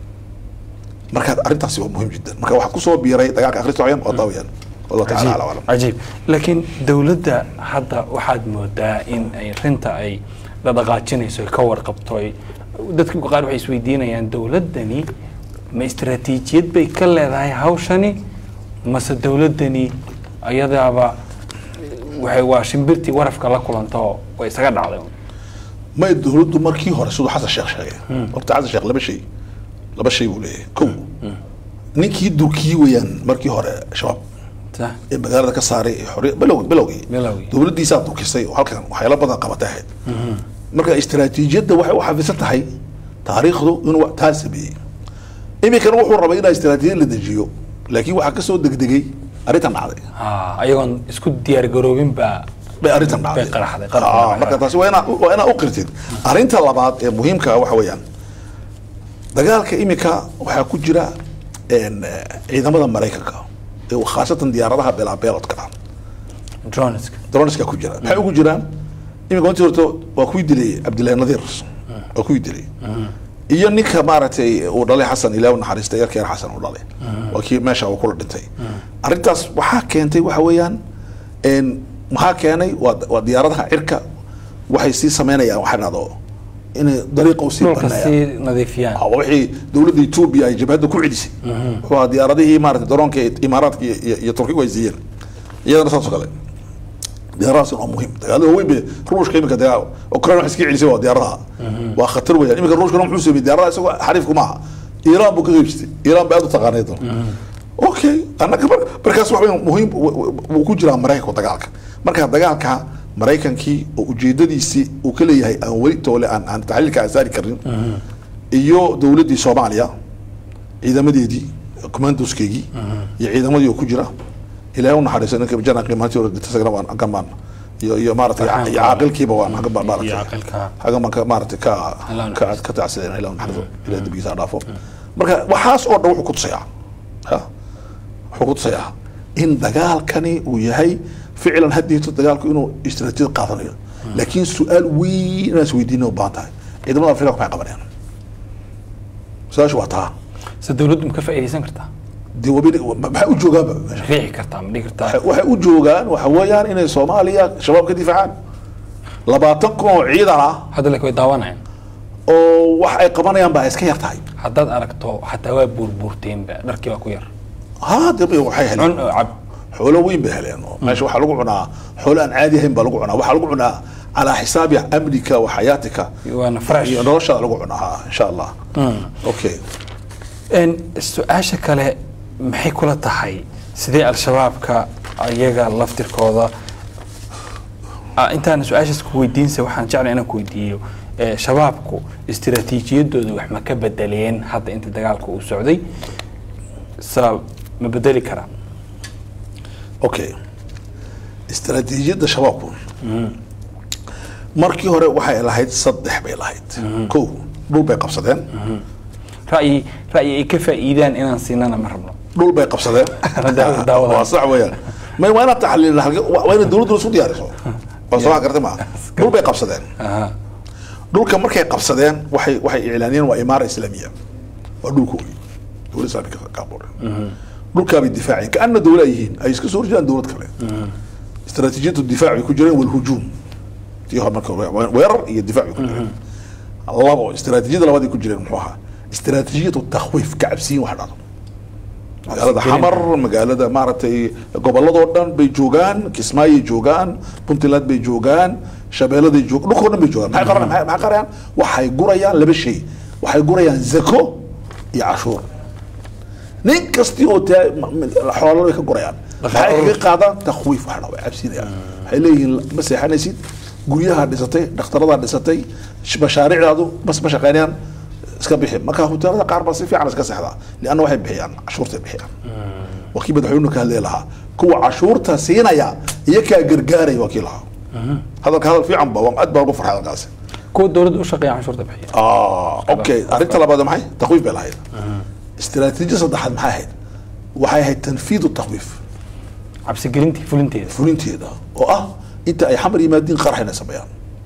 marka arrintaasi waa muhiim jiddan marka waxaa kusoo biiray dagaalka akhristo wayaan oo daawayaan wallahu taala ala aclam cajiib laakiin dowladda hadda waxaad moodaa in ay rinta ay dhaqaajinayso ay ka warqabto ay dadka qaar waxay isweydiinayaan dowladdani ma istaraatiijiyad bay ka leedahay hawshani mase dowladdani ayadaaba waxay waa shimbirtii warafka la kulanto way isaga dhacday may dowladdu markii hore siduu xasan sheekh sheegay horta xasan sheekh laba shay laba shay buu leeyahay kow ninkii durkii weeyaan markii hore shabaab Sa- ee magaalada ka saaray ee xorriya bilowgii bilowgii Bilowgii. dowladdiisaa durkisay oo halkan waxyaalo badan qabatay ahayd marka istaraatiijiyadda waxay u xafisan tahay taariikhdu inuu taa sameeyey iminkana wuxuu rabay inaa istaraatiijiyad la dejiyo laakiin waxaa kasoo degdegay arrintan dhacday Ah, ayagoon isku diyaar garoobin baa bay arrintan dhacday bay qaraxday Ah, marka taasi waa inaa waa inaa u qirtid arrinta labaad ee muhiimka ah waxa weeyaan dagaalka imika waxaa ku jira een, eh, ciidamada maraykanka ee khaasatan diyaaradaha beelaabeelodka ah droneska droniska ku jira maxay ugu jiraan imika intii horto waa kuwii dilay cabdillahi nadiir waa kuwii dilay iyo ninka maaragtay uu dhalay xasan ilaah u naxariista yarkeer xasan uu dhalay waa kii meesha uu kula dhintay arrintaas waxaa keentay waxa weeyaan een, maxaa keenay waa waa diyaaradaha cirka waxay sii sameynayaan waxaa dhahdo inay dariiqa usii dhulka banayaan sii nadiifiyaan Ah, wixii dowladda etoobiya ay jabhadda ku celisay wuxuu ahaa diyaaradihii maarata daroonka ee imaaraadka iyo- iyo iyo turkigu ay siiyeen iyadana saas oo kale diyaaradahaas waa muhiim dagaalada waaweyn be ruushka imika dagaal ukraine wax iska celisay waa diyaaradaha waa khatar weeyaan imika ruushkana muxuu sameeyey diyaaradaha isagoo xariifku maaha iiraan buu ka qeybsatay iiraan ba aad u taqaanay doon okay annaga mar- markaas wax weyn muhiim w- w- wuu ku jiraa maraykanku dagaalka marka dagaalka maraykankii oo ujeedadiisii uu ka leeyahay aan weli toole aan aan taxliilka aan saari karin iyo dowladdii soomaaliya ciidamadeedii commandoskeygii iyo ciidamadii oo ku jira ilaahay u naxariiso ninka janaa qiimaantii hore dhintay isagana waan hagan baan iyo iyo maaragtay Farxaan iyo caaqilkiiba waan hagan baan maaragtay Iyo caaqilka. hagan baan ka maaragtay ka Allah ka ka tacsileen ilaahay u naxariiso ilaahay dambigiisa ha dhaafo marka waxaas oo dhan wuxuu ku tusayaa ha wuxuu ku tusayaa in dagaalkani uu yahay ficlan haddeeto dagaalku inuu istaraatiijiyad qaadanayo laakiin su-aal weyn inaan isweydiina u baahan tahay ciidamada afrika maxay qabanayaan su-aashu waa taa se dowladdu ma ka faa'iidaysan kartaa dee wabi maxay u joogaanba meesha riixi kartaa ma dhihi kartaa waxay- waxay u joogaan waxa weeyaan inay soomaaliya shabaab ka difaacaan labaatan kun oo ciidan ah hadda laakiin way daawanayaan oo wax ay qabanayaan baa iska yar tahay haddaad aragto xataa waa buurbuurteenba dharkii waa ku yar ha dee waxay heleen cun oo cab xoolo weyn bay heleen oo meesha waxaa lagu cunaa xoolo aan caadi ahayn baa lagu cunaa waxaa lagu cunaa calaa xisaabi amnika wa xayaatika waana fresh iyo noloshaada lagu cunaa ha insha allah okay Een, su-aasha kale maxay kula tahay sidee al-shabaabka ayaga laftirkooda Ah, intaan su-aashaas ku weydiinsa waxaan jeclay inaan ku weydiiyo eh, shabaabku istiraatiijiyadooda wax ma ka bedeleen hadda inta dagaalka uu socday sa ma bedeli karaa okay istaraatiijiyadda shabaabku markii hore waxay lahayd saddex bay lahayd kow dhul bay qabsadeen ra'yi ra'yi ay ka faa'iidaan inaan siinana ma rabno dhul bay qabsadeen Daa- daawadaan. waa sax weeyaan may waa inaad taxliilin halka- waa waa inay dowladdu isku diyaariso waa soo gartay maaha dhul bay qabsadeen aha dhulka markay qabsadeen waxay waxay iclaaniyeen waa imaara islaamiya waa dhulkoodii dowlad islaamika ka abuureen dhulkaabay difaaceen kaana dowla ay yihiin ay iska soo horjeedaan dowlad kale istaraatiijiyatu difaac bay ku jireen walhujuum tii hore marka hore, weerar iyo difaac bay ku jireen labo istaraatiijiyada labaad ay ku jireen muxuu ahaa istaraatiijiyatu takhwiif ka cabsiyin wax dhado magaalada xamar magaalada maaragtay goboladoo dhan bay joogaan kismaayay joogaan puntland bay joogaan shabeeladay joog dhulkoo dhan bay joogaan maxay qaran maxay maxay qarayaan waxay gurayaan laba shay waxay gurayaan zako iyo cashuur nin kasti oo taa xoolo way ka gurayaan maxay kaga qaadaan takhwiif wax dhao way cabsinayaan waxay leeyihiin ma seexanaysid guryaha dhisatay dhakhtaradaa dhisatay sh- mashaariicdaadu bas ma shaqeynayaan iska bixi marka hoteelada qaar baa si fiican iska seexdaa lianna waxay bixiyaan cashuurtay bixiyaan waa kii madaxweynuhu ka hadlay lahaa kuwa cashuurta siinaya iyo kaa gargaaraya waa kii lahaa hadalka hadal fiican ba waan aad baa ugu farxay hadalkaasi kuwa dowladda u shaqeeya canshuurta bixiya ah okay arrinta labaad maxay takhwiif bay lahayd istiraatiijiya saddexaad maxay ahayd waxay ahayd tanfiidu takhwiif cabsigelintii fulinteeda fulinteeda oo ah inta ay xamar yimaadiin qarax inay sameeyaan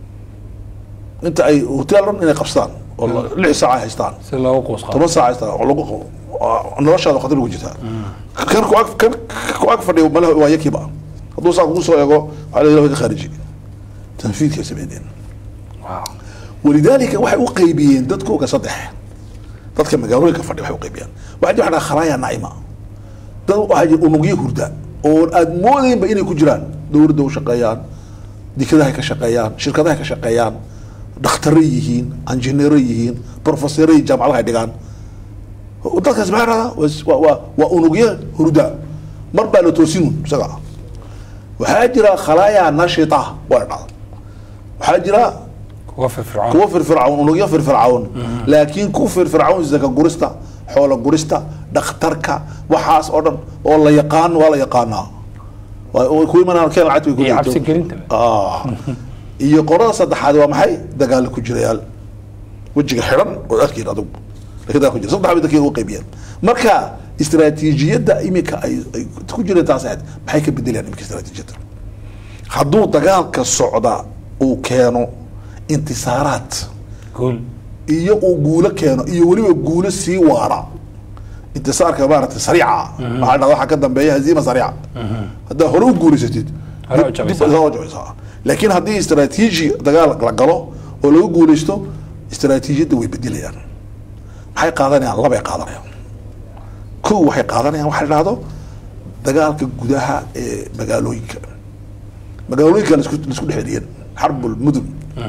inta ay hotel dhan inay qabsadaan oo la- lix saac ay haystaan si loogu quus qaado toban saac haystaan oo lagu waa- noloshaada khatar ugu jirtaa kan ku ag kan ku ag fadhiyo malaha waa yakiiba hadduu saa kugu soo eego waxaa la yidhaha ka khaariji tanfiidkay sameyneen waaw walidaalika waxay u qaybiyeen dadkooga saddex dadka magaalooyinka fadhi waxay u qaybiyeen waxaa jira waxaa khalaaya naima dad waxaa jira unugyo hurda oo aad moodaynba inay ku jiraan dowladda u shaqeeyaan dikadahay ka shaqeeyaan shirkadahay ka shaqeeyaan dhakhtarro yihiin injineero yihiin profesoro yihiin jaamacadaha ay dhigaan dadkaas maxaa dhahdaa waa waa waa unugyo hurda mar baa la toosinun isaga waxaa jira khalaaya nashita waa la dhahda waxaa jira kuwa firfircoon kuwa firfircawn unugyo firfircawn laakiin ku firfircawn zaka gurista xoolo gurista dhakhtarka waxaas oo dhan oo la yaqaan waa la yaqaanaa Waa- way ku imanaan keen lacagta way ku iyo leeyihiin. cabsigelinta Ah. iyo qorada saddexaad waa maxay dagaal ku jirayaal wejiga xidhan oo arkiin adugu laakiin dagaal ku jira saddex bay dadkii ugu qaybiyeen marka istiraatiijiyadda imika ay ay ku jireen taas ahayd maxay ka bedelayaan imika istiraatiijiyadda hadduu dagaalka socda uu keeno intisaaraad guul iyo uu guulo keeno iyo weliba guulo sii waara intisaarka maaragtay sariica waxaa dhahda waxaa ka dambeeya haziima sariica haddaa hore u guulaysatid Hore u dib- jabaysaa. dib- hore u jabaysaa laakiin haddii istaraatiiji dagaal la galo oo lagu guulaysto istaraatiijiyadda way bedelayaan maxay qaadanayaan labay qaadanayaan kow waxay qaadanayaan waxa la dhahdo dagaalka gudaha ee magaalooyinka magaalooyinka laisku laisku dhex celiyeen xarbul mudun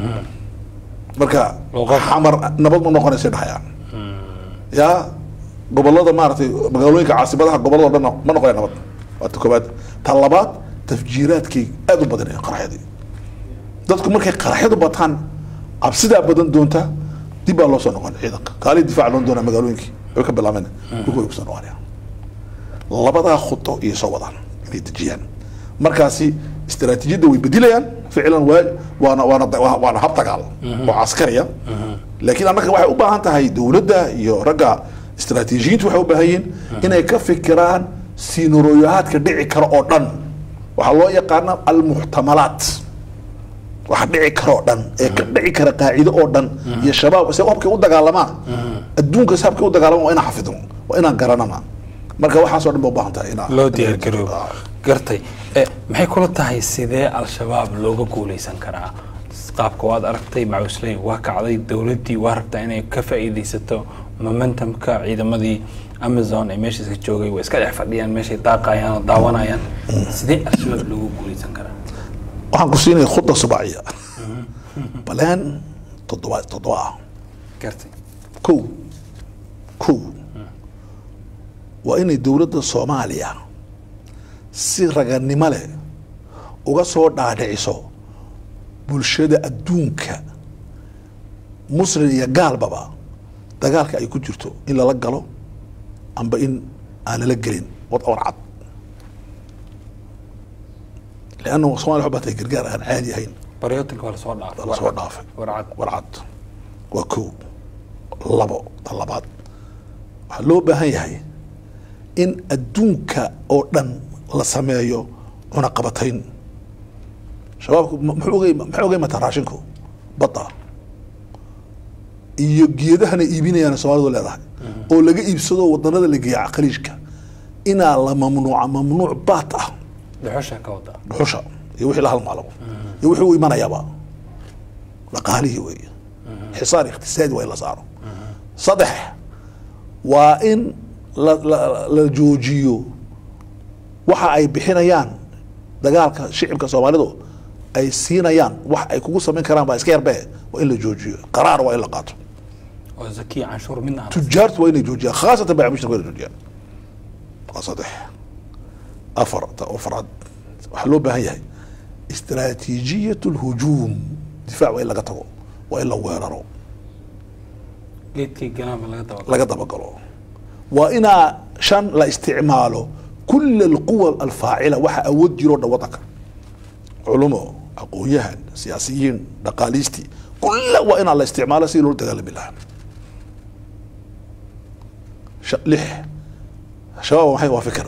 marka Luqad. xamar nabad ma noqonaysa dhahayaan yaa gobolada maaragtay magaalooyinka caasimadaha gobolada dhan ma noqonaya nabad waa ta koobaad ta labaad tafjiiraadkay aad u badanayaan qaraxyadii dadku markay qaraxyadu bataan cabsidaa badan doonta dib baa loo soo noqon ciidanka kaali difaac loon doonaa magaalooyinkii way ka bilaabeen dhulku way kusoo noqonayaan labadaa khudo iyo soo wadaan inay dejiyaan markaasi istaraatiijiyadda way bedilayaan ficlan waa waana waana waa- waana hab dagaal oo caskariya laakiin annaga waxay u baahan tahay dowladda iyo ragga istaraatiijiyiintu waxay u baahan yihiin inay ka fikiraan sinarooyahaadka dhici kara oo dhan waxaa loo yaqaana almuxtamalaat waxa dhici kara oo dhan ee ka dhici kara qaacido oo dhan iyo shabaab se habkay u dagaalamaan adduunkas habkay u dagaalamaan waa inaan xafidno waa inaan garanana marka waxaas oo dhan ba u baahan tahay inaa loo diyaargaroobo gartay Eh, maxay kula tahay sidee al-shabaab looga guuleysan karaa qaabka waad aragtay macusley waa kacday dowladdii waa rabtaa inay ka faa'iidaysato momentumka ciidamadii amazon ee meesha iska joogay way iska dhex fadhiyaan meeshay daaqayaan oo daawanayaan sidee al-shabaab looga guuleysan karaa waxaan ku siinaya khuda subaaciya baleen toddoba toddoba ah gartay kow kow waa inay dowladda soomaaliya si raganimo leh uga soo dhaadhiciso bulshada adduunka muslim iyo gaalbaba dagaalka ay ku jirto in lala galo amba in aan lala gelin wad war cad leanna somalia waxay u baahtay gargaar aan caadi ahayn baryotinka waa lasoo dhaafay lasoo dhaafay warcad warcad waa kow labo ta labaad waxaa loo baahan yahay in adduunka oo dhan la sameeyo cunaqabatayn shabaabku ma- muxuu uga ima- maxay uga imataa raashinku badda iyo geedahana iibinayaan soomaalidu leedahay oo laga iibsado wadanada la geeya khaliijka inaa la mamnuuca mamnuuc baat ah dhuxusha ka wada dhuxusha iyo wixii la halmaalabo iyo wixii u imanayaba dhaqaalihii weeye xisaar iqtisaadi waa in la saaro saddex waa in la, la, la joojiyo waxa ay bixinayaan dagaalka shicibka soomaalidu ay siinayaan wax ay kugu samayn karaan baa iska yarbe waa in la joojiyo qaraar waa in la qaato oo zakiya canshuur midna aan tujaartu waa inay joojiyaan khaasatan baacimushta waa inay joojiyaan waa saddex afar ta afraad waxaa loo baahan yahay istiraatiijiyat lhujuum difaac waa in laga tago waa in la weeraro geedkii galaanba laga daba laga dabagalo waa inaa shan la isticmaalo kul alquwa alfaacila waxa awood jiroo dhan wadanka culumo aqoon-yahan siyaasiyiin dhaqaaliistii kulla waa inaa la isticmaalo sidii loola dagaalami lahaa Sha- lix shabaab maxay waa fikir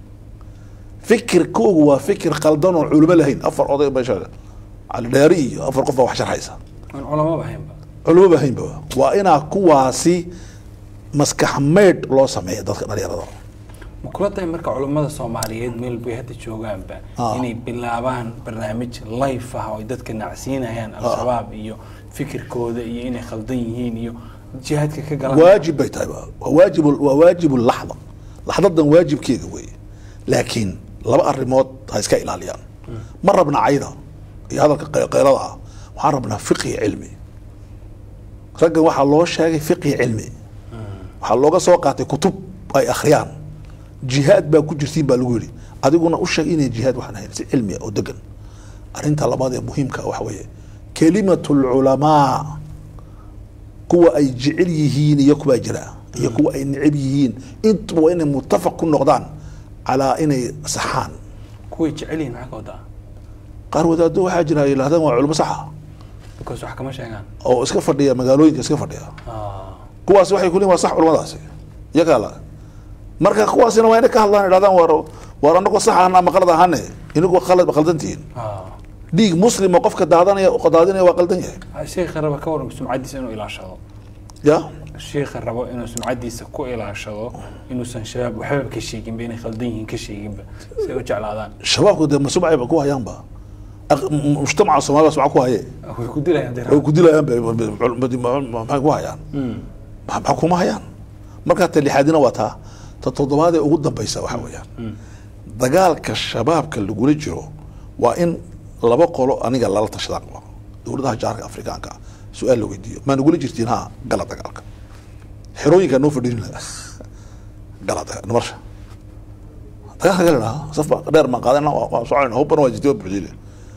fikirkoogu waa fikir qaldan oon culimo lahayn afar oday meesha cali dheeri iyo afar qof baa wax sharxaysa aan culamo bahaynba culimo bahaynba waa inaa kuwaasi maskax maydh loo sameeya dadka dhalinyarada ma kula tahay marka culummada soomaaliyeed meel bay hadda joogaanba Ah. inay bilaabaan barnaamij life ah oo ay dadka nacsiinayaan al-shabaab iyo fikirkooda iyo inay khaldan yihiin iyo jihaadka ka galan waajib bay tahay waa waa waajib waa waajib laxda laxdadan waajibkeega weeye laakiin laba arrimood ha iska ilaaliyaan ma rabna cayda iyo hadalka qey- qeyrada ah waxaan rabnaa fiqhi cilmi raggan waxaa loo sheegay fiqhi cilmi waxaa looga soo qaatay kutub ay akhriyaan jihaad baa ku jirtiin baa lagu yidhi adiguna u sheeg inay jihaad waxaan ahayn si cilmi ah oo degan arrinta labaad ee muhiimka ah waxa weeye kelimatu lculamaa kuwa ay jecel yihiin iyo kuwaa jira iyo kuwa ay neceb yihiin intuba waa inay mutafaq ku noqdaan calaa inay saxaan kuway jecel yihiin maxaa ka wadaa qaar wadaado waxaa jira ay yidhahdaan waa culimo saxa because wax kama sheegaan oo iska fadhiya magaalooyinka iska fadhiya Ah, kuwaas waxay ku leeyihin waa sax culimadaasi iyagaa la marka kuwaasina waa inay ka hadlaan idhahdaan waar waar anagoo sax ahna ama qalad ahane inagu qalad qaldantihiin ah. dhiig muslima qofka daadanaya daadinaya waa qaldan yahay sheekha raba ka waran sumcadiisa inuu ilaashado ya sheekha rabo inuu sumcadiisa ku ilaashado inuusan shabaab waxbaba ka sheeginba inay khaldan yihiin ka sheeginba si ay u jeclaadaan shabaabku dee masumcayba ku hayaanba Aq- m- mujtamaca soomaalida sumca ku haye way ku dilayaan dee way ku dilayaan be- be- be- maxay ku hayaan Ma- maxaa kuma hayaan markaa ta lixaadina waa taa ta toddobaad ee ugu dambaysa waxaa weeyaan dagaalka shabaabka lagula jiro waa in laba qolo aniga lala tashadaan qaba dowladaha jaarka afrikaanka ah su-aal la weydiiyo maa nagula jirtiin ha gala dagaalka xerooyinkaa noo fadhiin laha gala daga- marsha dagaalka gala dhaha saf baa dheer baan qaadana waa waa soconayna hubbana waa jirtay waa buuxdile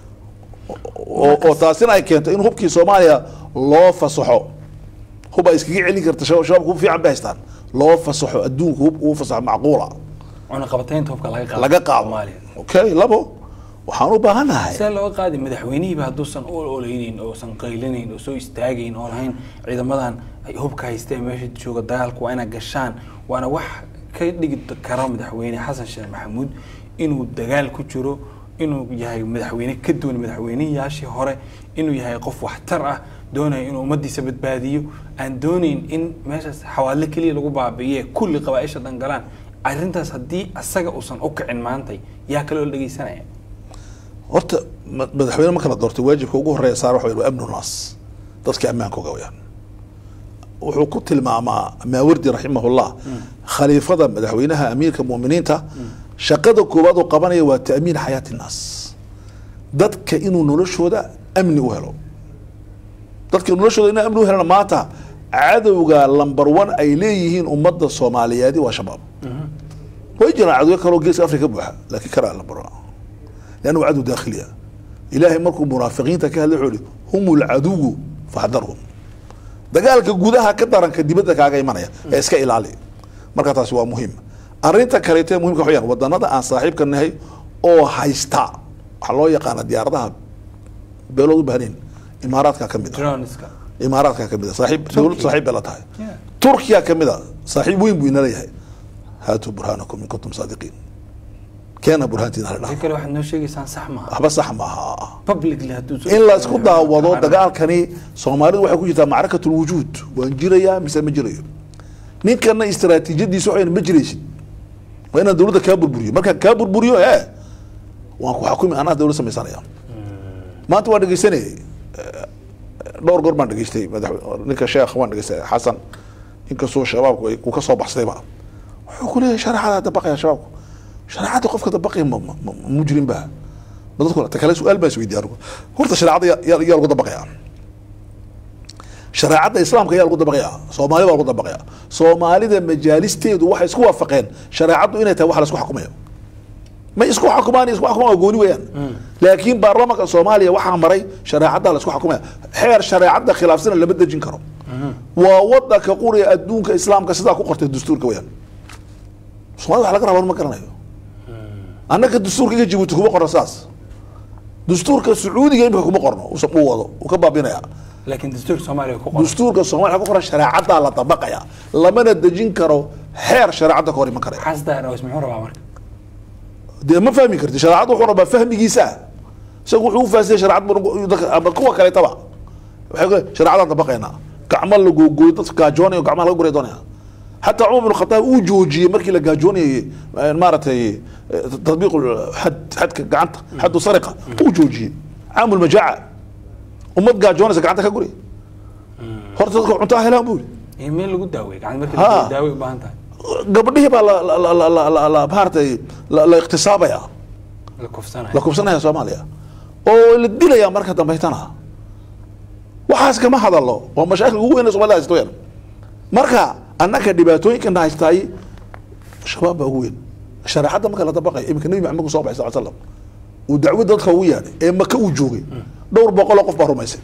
oo oo taasina ay keento in hubkii soomaaliya loo fasaxo hub ay iskaga celin karta shaba- shabaabku hub fiican bay haystaan loo fasaxo adduunku hub uu fasaxo macquula cunaqabataynta hubka laga qaado laga qaado Soomaaliya. okay labo waxaan u baahanahay see looga qaadi madaxweynihiiba hadduusan u oleyneyn oosan qaylinayn oo soo istaagayn oo lahayn ciidamadan ay hubka haysteen meesha jooga dagaalku waa inaa gashaan waana wax ka dhigi kara madaxweyne xasan sheekh maxamuud inuu dagaal ku jiro inuu yahay madaxweyne ka duwan madaxweynayaashii hore inuu yahay qof waxtar ah doonaya inuu ummadiisa badbaadiyo aan doonayn in meeshaas xawaadle keliya lagu baabi'iye kulli qabaaisha dhan galaan arrintaas haddii asaga uusan u kicin maantay yaa kaloo la dhegeysanaya horta ma- madaxweyne marka la doortay waajibka ugu horeeya saar waxa weeye waa amnu naas dadka ammaankooga weyaan wuxuu ku tilmaamaa maawardi raximahullah khaliifada madaxweynaha amiirka mu'miniinta shaqada koowaad uu qabanaya waa ta'miin xayaati nnaas dadka inuu noloshooda amni u helo dadka noloshooda inuu amni u helana maanta cadowga lambar one ay leeyihiin ummadda soomaaliyeedi waa shabaab way jiraan cadowyo kaloo geeska afrika ka buuxa laakiin kanaa lambar one لأنه عدو داخلي إلهي مركو منافقين تكهل يحولي هم العدو فاحذرهم dagaalka gudaha ka daranka dibadda kaaga imanaya ee iska ilaali marka taasi waa muhiim arinta kaleeto ee muhimka waxayaan wadanada aan saaxiibka nahay oo haysta waxaa loo yaqaana diyaaradaha beelood u baahnayn imaaraadka ka mid a droneska imaaraadka ka mid a saaxiib dowlad saaxiib bay la tahay Yeah. turkiya ka mid a saaxiib weyn buu ina leeyahay haatuu burhaanakum in kuntum saadiqiin keena burhaantiina la si dhaha kale waxaad noo sheegaysaan sax maaha waxba sax maaha publicly hadduu soo in la isku daawado Xaram. dagaalkani soomaalidu waxay ku jirtaa macrakatul wujuud waan jirayaa mise ma jirayo ninkana istaraatiijiyadiisa waxay ma jiraysid waa inaan dowladda kaa burburiyo markaan kaa burburiyo ee waan ku xakumi anaa dowlad samaysanaya maanta waan dhegeysanayay eh, dhowr goor baan dhegeystay madax ninka sheekh waan dhegeystay xasan inkastoo shabaabku ay ku ka soo baxsadayba wuxuu ku leeyahay shareecada dabaqaya shabaabku shareecada qofka dabaqaya ma ma- ma- ma mujrim ba ma dadku ta kale su-aal baan isweydiiya anigu horta shareecada yaa- yaa yaa lagu dabaqaya shareecada islaamka yaa lagu dabaqaya soomaali baa lagu dabaqaya soomaalida majaalisteedu waxay isku waafaqeen shareecadu inay tahay wax la isku xukumayo ma isku xukumaan isku xukumaan waa gooni weeyaan laakiin baarlamaanka soomaaliya waxaa maray shareecada la isku xukumaya xeer shareecada khilaafsana lama dejin karo waa wadanka quriga adduunka islaamka sidaa ku qortay dastuurka weeyaan soomaalida wax laga rabaa ma garanayo annaga dastuurka iga jibuuti kuma qorno saas dastuurka sacuudiga imika kuma qorno uu uu wado uu ka baabinaya laakiin dastuurka soomaaliya ku qoran dastuurka soomaaliya ku qoran shareecadaa la dabaqaya lamana dejin karo xeer shareecada ka hor iman karaya xasdaa dhaws muxuu rabaa marka dee ma fahmi karti shareecadu wuxuu rabaa fahmigiisa isagu wuxuu u fahamsanya shareecad buu dadka ama kuwa kaleetaba waxay ku shareecadaan dabaqaynaa gacmo la googooyo dadka gaajoonayo gacmaha laga guray doonaya xataa cumar bin khataab uu joojiyey markii la gaajoonayay eh, maaragtay eh, tatbiiq xad xadka gacanta xaddu sariqa uu joojiyey caamul majaaca ummad gaajoonaysa gacanta ka guri horta dadka cuntaa helaan buu yidhi iyo meel lagu daaweey gacan marka Ha. la daaway u baahan tahay gabadhihii baa la la la la la la maaragtay la la iqtisaabaya la kufsanayo la kubsanaya soomaaliya oo la dilaya marka dambaytana waxaas kama hadalo waa mashaakil ugu weyn ee soomaalida haysto weyn marka annaka dhibaatooyinkana haystaay shabaab baa ugu weyn shareecadda marka la dabaqay iminka nebi maxamed ku soo baxay sal slam uu dacwad dadka ugu yeedhay ee maka uu joogay dhowr boqol oo qof baa rumaysay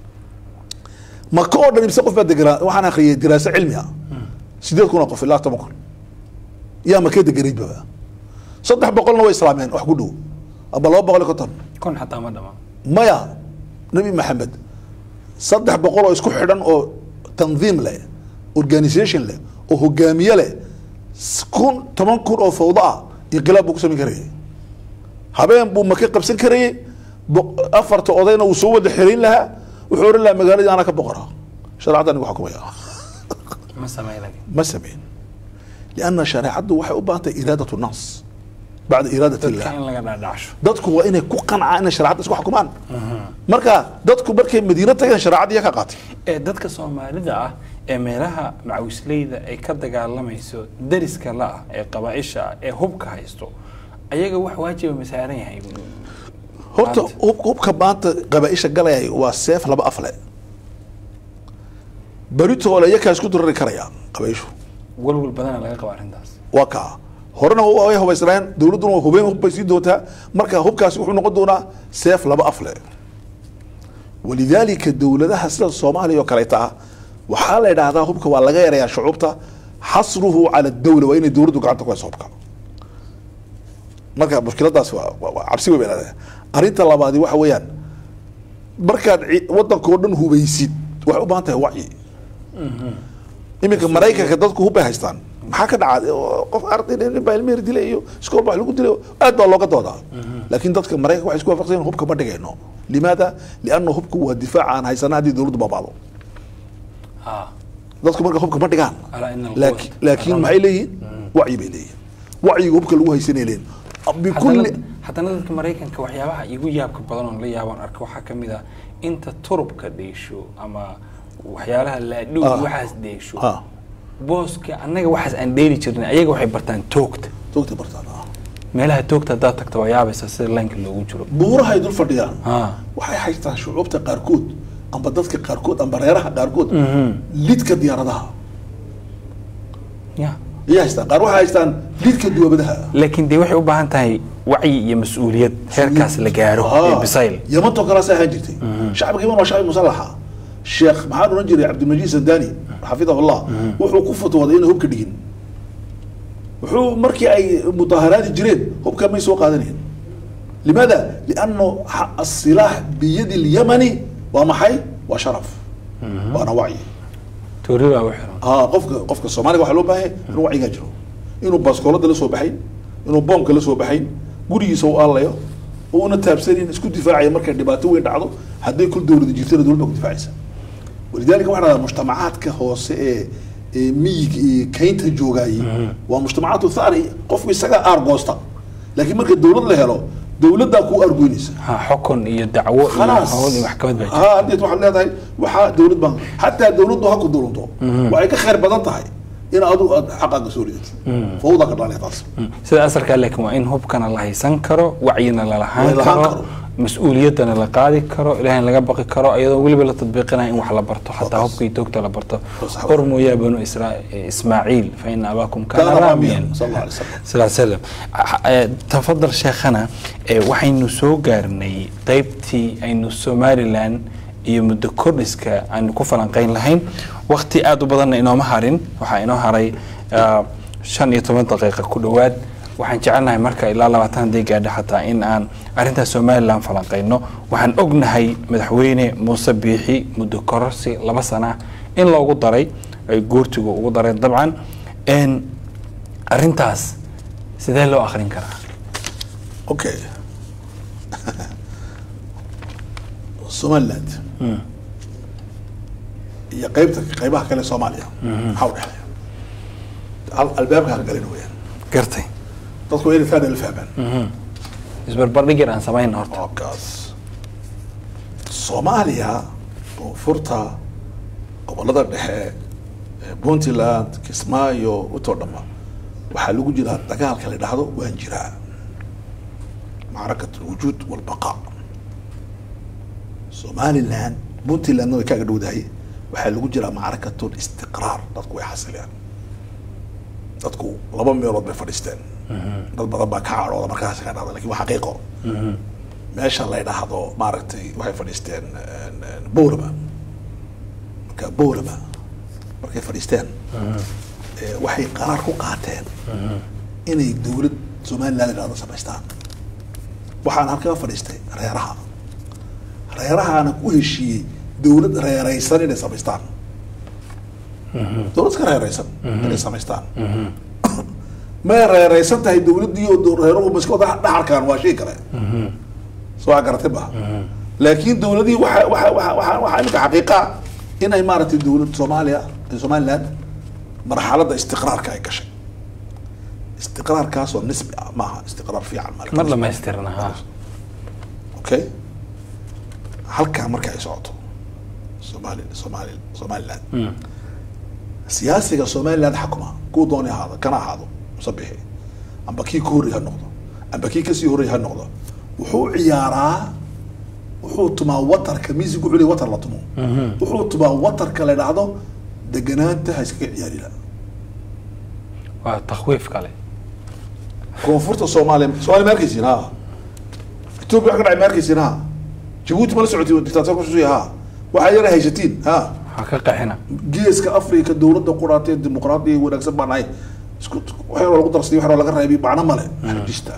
maka oo dhan imse qof baa deganaa waxaan akhriyay diraaso cilmi ah sideed kun oo qof ilaa toban kun yaa maka deganayd baba saddex boqolna way islaameen wax ku dhow aba laba boqol iyo konton kon xataa ma dhama maya nebi maxamed saddex boqol oo isku xidhan oo tandiim leh organisation leh oo hogaamiye leh s- kun toban kun oo fawdo ah inqilaab buu ku samayn karayay habeen buu maka qabsan karayay bo- afarta odayna uu soo wada xirayn lahaa wuxuu ohan lahaa magaaladii anaa ka boqora shareecadda anigu xukumaya ma samey laakiin ma sameyn lianna shareecaddu waxay u baahan tahay iraadat nnaas bacda iraadat illah dadka in laga dhaadhacsho dadku waa inay ku qancaan inay shareecadda isku xukumaan marka dadku markay madiino tageen shareecadda iya ka qaatay ee dadka soomaalida ah ee meelaha macawisleyda ay ka dagaalamayso dariska la ah ee qabaaisha ah ee hubka haysto ayaga wax waajiba ma saaran yahay horta Maanta. hub- hubka maanta qabaaisha galayay waa seef laba afle beritoole iyakaa isku durari karaya qabaaishu walwal badana laga qaba arrintaas waa kaa horena wa- way hubaysnaayeen dowladduna waa hubeen hub bay sii doontaa marka hubkaasi wuxuu noqon doonaa seef laba afle walidaalika dowladaha sida soomaaliya oo kaleeta ah waxaa la idhaahdaa hubka waa laga yarayaa shucuubta xasruhu cala dawla waa inay dowladdu gacanta ku hayso hubka marka mushkiladaas waa waa- waa cabsi wey bay leedahay arrinta labaadi waxa weeyaan markaad ci- wadankoo dhan hubaysid waxay u baahan tahay wacyi iminka maraykanka dadku hubbay haystaan maxaa ka dhacaa oo qof arday nin baa ilmeher dilay iyo iskool baa wax lagu dilay aad baa looga doodaa laakiin dadka maraykanka waxay isku waafaqsan yihiin hubka ma dhigayno limaada lianna hubku waa difaac aan haysana haddii dowladdu baabacdo ha dadku marka hubka ma dhigaan Alaa ina alquwata laakiin laakiin taqaddum. maxay leeyihiin wacyi bay leeyihin wacyiga hubka lagu haysanay leeyihin bikulli haddana haddana dadka maraykanka waxyaabaha igu yaabka badan oon la yaabaan arka waxaa ka mid ah inta turubka dheesho ama waxyaalaha laadhow Ah. waxaas dheesho Ah. booska annaga waxaas aan dheeli jirnay ayaga waxay bartaan toogta toogta bartaan ah. meelaha toogta haddaad tagto waa yaabaysa sida laynka loogu jiro buuraha ay dul fadhiyaan ha waxay haystaan shucuubta qaarkood amba dadka qaarkood amba reeraha qaarkood lidka diyaaradaha ya ayay haystaan qaar waxay haystaan lidka duwabadaha laakiin dee waxay u baahan tahay wacyi iyo mas-uuliyad heerkaas la gaaro ee bisayl yamantoo kalaasa ahaan jirtay shacbiga yaman waa shacbi musalaxa sheekh maxaan oran jiray cabdilmajiid sandani xafidahu llah wuxuu ku fatwooday inay hubka dhigin wuxuu markii ay mudaharaadi jireen hubka may soo qaadanayn limaada lianno xa- asilaax biyadi lyamani waa maxay waa sharaf waana wacyi toori baa u xiran aa qofka qofka soomaaliga waxaa loo baahan yahay inuu wacyigaa jiro inuu baaskoolada la soo baxay inuu boomka la soo baxay gurigiisa u aalayo oo una taabsanin isku difaacaya markay dhibaato weyn dhacdo hadday kul dowlada jirtana dowlad baa ku difaacaysa walidaalika waxaa dhahdaa mujtamacaadka hoose ee ee miyiga iyo kaynta joogaayey waa mujtamacaatu thani qofku isaga aargoosta laakiin marka dowlad la helo dowladdaa ku aargoynaysa ha xukun iyo dacwo iyo خلاص hawl iyo maxkamad baa jirta ها haddeed waxaad leedahay waxaa dowlad baan xataa dowladdu ha ku dulunto waxay ka khayr badan tahay in adu aad xaqaaga soo ridato fawda ka dhalanaya taas sida asalkaa laakiin waa in hubkana la haysan karo wacyina la lahaan La lahaan karo karo. mas-uuliyaddana la qaadi karo ilaahay laga baqi karo iyadoo weliba la tadbiiqinaya in wax la barto xataa hubka iyo toogta la barto Sax. ormu yaa banu isra- ismaaciil fa ina abaakum Kaana kaana raamiyan, raamiyan sal alla alay wasalam. sal ly slam Eh, tafadal sheekhana eh, waxaynu soo gaarnay qeybtii aynu somalilan iyo muddo kordhiska aynu ku falanqeyn lahayn waqti aada u badanna inooma harin waxaa inoo haray ah, shan iyo toban daqiiqa ku dhowaad waxaan jecelnahay marka ilaa labaatan haddii gaadho xataa in aan arrintaas somalilan falanqeyno waxaan ognahay madaxweyne muuse biixi muddo kororsi laba sana in loogu daray ay guurtigu ugu dareen dabcan En, arrintaas sidee loo akrin karaa okay somaliland iyo qaybta qaybaha kale soomaaliya maxaa u dhexeeya Al- albaabka ha galin weyaan gartay dadku waa inay fahmi la fahmaan isbarbardhig yar aan samayna horta halkaas soomaaliya koonfurta gobolada dhexe ee puntland kismaayo utoo dhama waxaa lagu jiraa dagaalka la dhahdo waan jiraa macrakat alwujuud walbaqa somaliland puntlandna way kaaga dhowdahay waxaa lagu jiraa macrakat listiqraar dadku way xasileen dadku laba meelood bay fadhiisteen dad badan baa ka cadhooda markaas ka dhahda lakin waa xaqiiqo meesha la dhahdo maaragtay waxay fadhiisteen bowlama marka bowlama markay fadhiisteen eh, waxay qaraar ku qaateen inay dowlad somaliland la dhahdo samaystaan waxaan halkaa fadhiistay reeraha reerahaana ku heshiiyey dowlad reeraysan inay samaystaan dowlad iska reeraysan inay samaystaan may reeraysan tahay dowladdii oo reeruhu maskooda dhaxalkaan waa shay kale soo waa garatay ba laakiin dowladii waxa waxa waxa waxa waxaa iminka xaqiiqa inay maaragtay dowlad soomaaliya somaliland marxaladda istiqraarka ay gashay istiqraarkaasoo nisbi ah maaha istiqraar fiican ma mar dhamaystirna ha okay halkaa marka ay socoto somali somali somaliland siyaasiga somaliland xakuma kuu dooni ahaado kana ahaado musabixi amba kii ka horrey ha noqdo amba kii kasii horrey ha noqdo wuxuu ciyaaraa wuxuu tumaa watarka music wuxuu leeyahay watar la tumo wuxuu tumaa watarka la dhahdo deganaanta ha iskaga ciyaarina waa takhwiif kale koonfurta soomaaliya soomaaliya ma arkaysiin ha ethiopia wax ka dhacay ma arkaysiin ha jabuuti ma la socotiin dictator kususuya ha waxaa yara haysatiin ha ha ka qaxina geeska africa dowladda quraatee dimuqraadiya wanaagsan baan nahay isku wax yaroo lagu darsaday wax yaroo laga reebay macno male xajista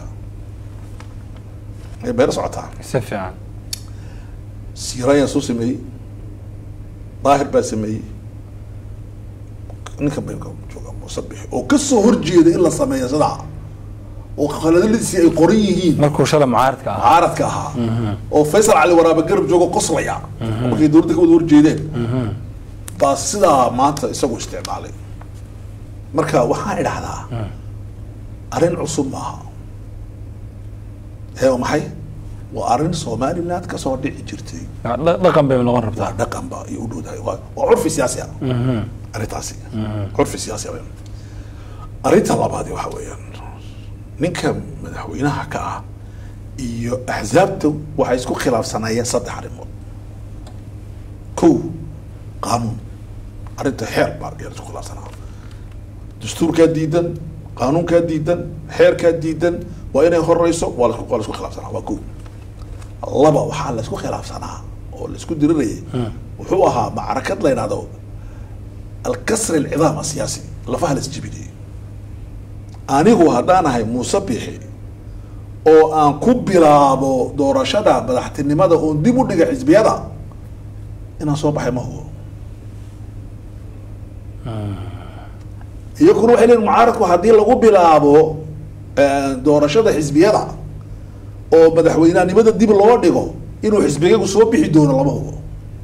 ay bayla socotaa si fiican siirayaan soo sameeyey daahir baa sameeyey ninkan bay jooga musabix oo kasoo horjeeda in la sameeyo sidaa oo khaladadiisii ay qoran yihiin markuu shala mucaaradka ahaa mucaaradka ahaa oo faysal cali waraabe garab joogo qoslaya markay dowladda ka wada horjeedeen baa sidaa maanta isagu isticmaalay marka waxaan idhahdaa arrin cusub maaha ee waa maxay waa arrin somaliland kasoo dhici jirtay Waa dha- dhaqan bay noqon waa rabtaa dhaqan ba iyo u dhowdahay waa waa curfi siyaasi ah arrintaasi curfi siyaasi ah weeyaan. arrinta labaadi waxa weeyaan ninka madaxweynaha ka ah iyo axsaabta waxay isku khilaafsanayeen saddex arrimood kow qaanuun arrinta xeer baa ayaa la isku khilaafsanaa dastuurkaa diidan qaanuunkaa diidan xeerkaa diidan waa inay horeyso waa la isku- waa la isku khilaafsanaa waa kow laba waxaa la isku khilaafsanaa oo la isku dirirayay wuxuu ahaa macrakad la yidhahdo alkasri alcidaam asiyaasi lafaha la isjibinayay anigu haddaan ahay muuse bixi oo aan ku bilaabo doorashada madaxtinimada oon dib u dhiga xisbiyada inaan soo baxay ma hubo iyaguna waxay leeyihin mucaaradku haddii lagu bilaabo eh, doorashada xisbiyada oo madaxweynenimada dib loo dhigo inuu xisbigagu soo bixi doono lama hubo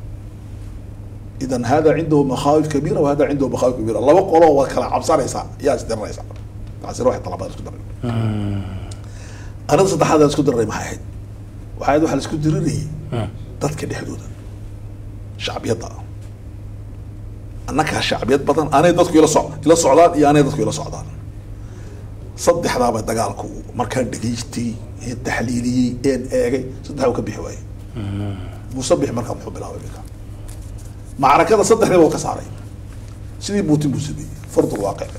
idan hada cindahu makhaawif kabiira wa hada cindahu makhaawif kabiira laba qoloo waad kala cabsanaysaa yaa isdiranaysaa taasina waxay talabaad isku daray arrinta saddexaad aan isku diraray maxay ahayd waxay ahayd waxaa la isku dirinayay dadka dhexdooda shacbiyadda annagaa shacbiyad badan anay dadku ila so ila socdaan iyo anay dadku ila socdaan saddexdaaba dagaalku markaan dhegaystay een taxliiliyey een eegay saddexdaa uu ka bixi waayey musabix markaa muxuu bilaabay minka macrakada saddexdiiba uu ka saaray sidii buutin buu sameeyey fardul waaqic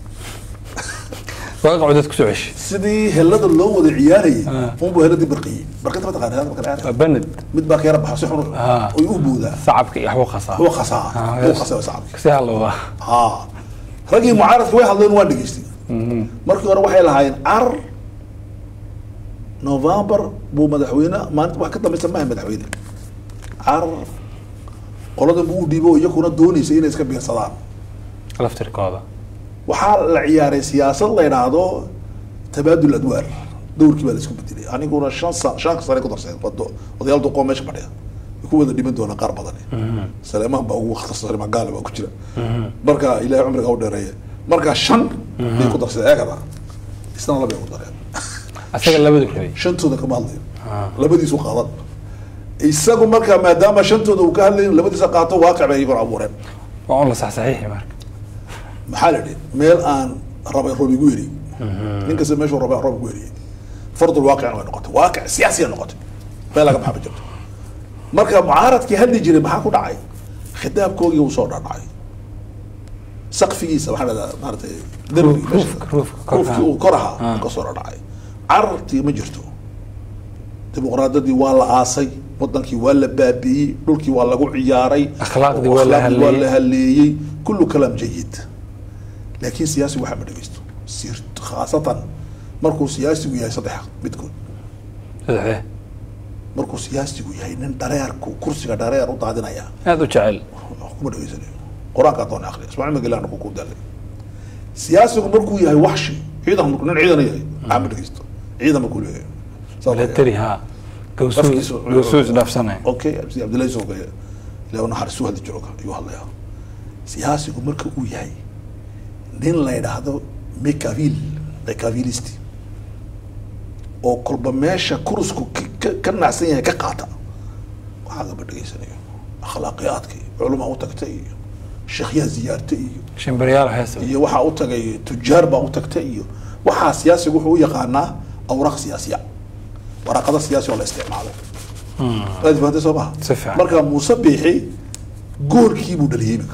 waaqacu dad kusoo ceshi sidii helada loo wada ciyaarayay Ah. unbuu heladii barqiyey barqinta ma taqaana helada marka la waa ciyaaraya banad mid baa keera baxa si xun Ah. oy u boodaa sacabka iyo waxbuu qasaa wuu qasaa Ah, wuu yes. qasaa sacabki si halowda ha raggii mucaaradka way hadleen waan dhegaystay markii hore waxay lahaayeen car november buu madaxweyne maalinta wax ka dambaysa maaha madaxweyne car qoladan buu u dhiibo iyakuna doonaysa inay iska biirsadaan laftirkooda waxaa la ciyaaray siyaasad la yidhaahdo tabaadul adwaar dowrkii baa la isku bedelay aniguna shan sa shan sane ku darseen wado odayaal duqoo meesha fadhiya way ku wada dhiman doonaan qaar badan saleemaan baa ugu wakhtarsan magaala baa ku jira marka ilaahay cumriga u dheereeya marka shan bay ku darsadeen eegada isna labay ku dareen asaga labadu rabay shantooda kama hadlayo labadiisu qaadan isagu marka maadaama shantooda uu ka hadlayo labadiisa qaato waaqic bay iyaguna abuureen waa un la saxsaxiixi marka maxaa la idhi meel aan rabay roob igu yeri nin kasta meeshuu rabay roob igu yeriyey fardul waaqicna way noqotay waaqic siyaasiya noqotay meel laga maxaba jirto marka mucaaradkii hadli jiray maxaa ku dhacay khitaabkoogii uu soo dhadhacay sakfigiisa maxaa la dhahdaa maaratay derbiga Ruuf- meesha- ruufka- ruufka kor ruufkii uu kor ahaa Ah. uu ka soo dhadhacay carartii ma jirto dimuqraadadii waa la aasay wadankii waa la baabi'iyey dhulkii waa lagu ciyaaray Akhlaaqdii waa la Akhlaaqdii waa halleeyey. la halleeyey kullu kalaam jayid laakiin siyaasigu waxaa ma dhegeysto sir khaasatan markuu siyaasigu yahay saddex midkood saddexdee markuu siyaasigu yahay nin dhareerku kursiga dhareer u daadinaya aada u jecel wax kuma dhegeysanayo qur-aanka doona akri ismaaciil magalaan ku ku dalay siyaasigu markuu yahay waxshi ciidan markuu nin ciidan yahay waxaa ma dhegeysto ciidan markuu leeyahay Saas weeye. milatari ha gawsuus Afkiisu- gawsuus dhaafsanaya okay abdi abdullahi soo gaya ilaa naxariisu hadli jiro ayuu hadlayaa siyaasigu marka uu yahay nin la yidhaahdo mecavil mecavilisti oo kolba meesha kurusku ka- ka- ka nacsan yahay ka qaata waxaa gaba dhegeysanayo akhlaaqiyaadka iyo culuma u tagtay iyo sheekhyaa ziyaartay iyo shimbaryaal heesa iyo waxaa u tagay tujaar baa u tagtay iyo waxaa siyaasigu wuxuu u yaqaanaa awraaq siyaasiya waraaqada siyaasi oo la isticmaalo waad fahamtay soo maha Si fiican. marka muuse biixi goolkii buu dhaliyey iminka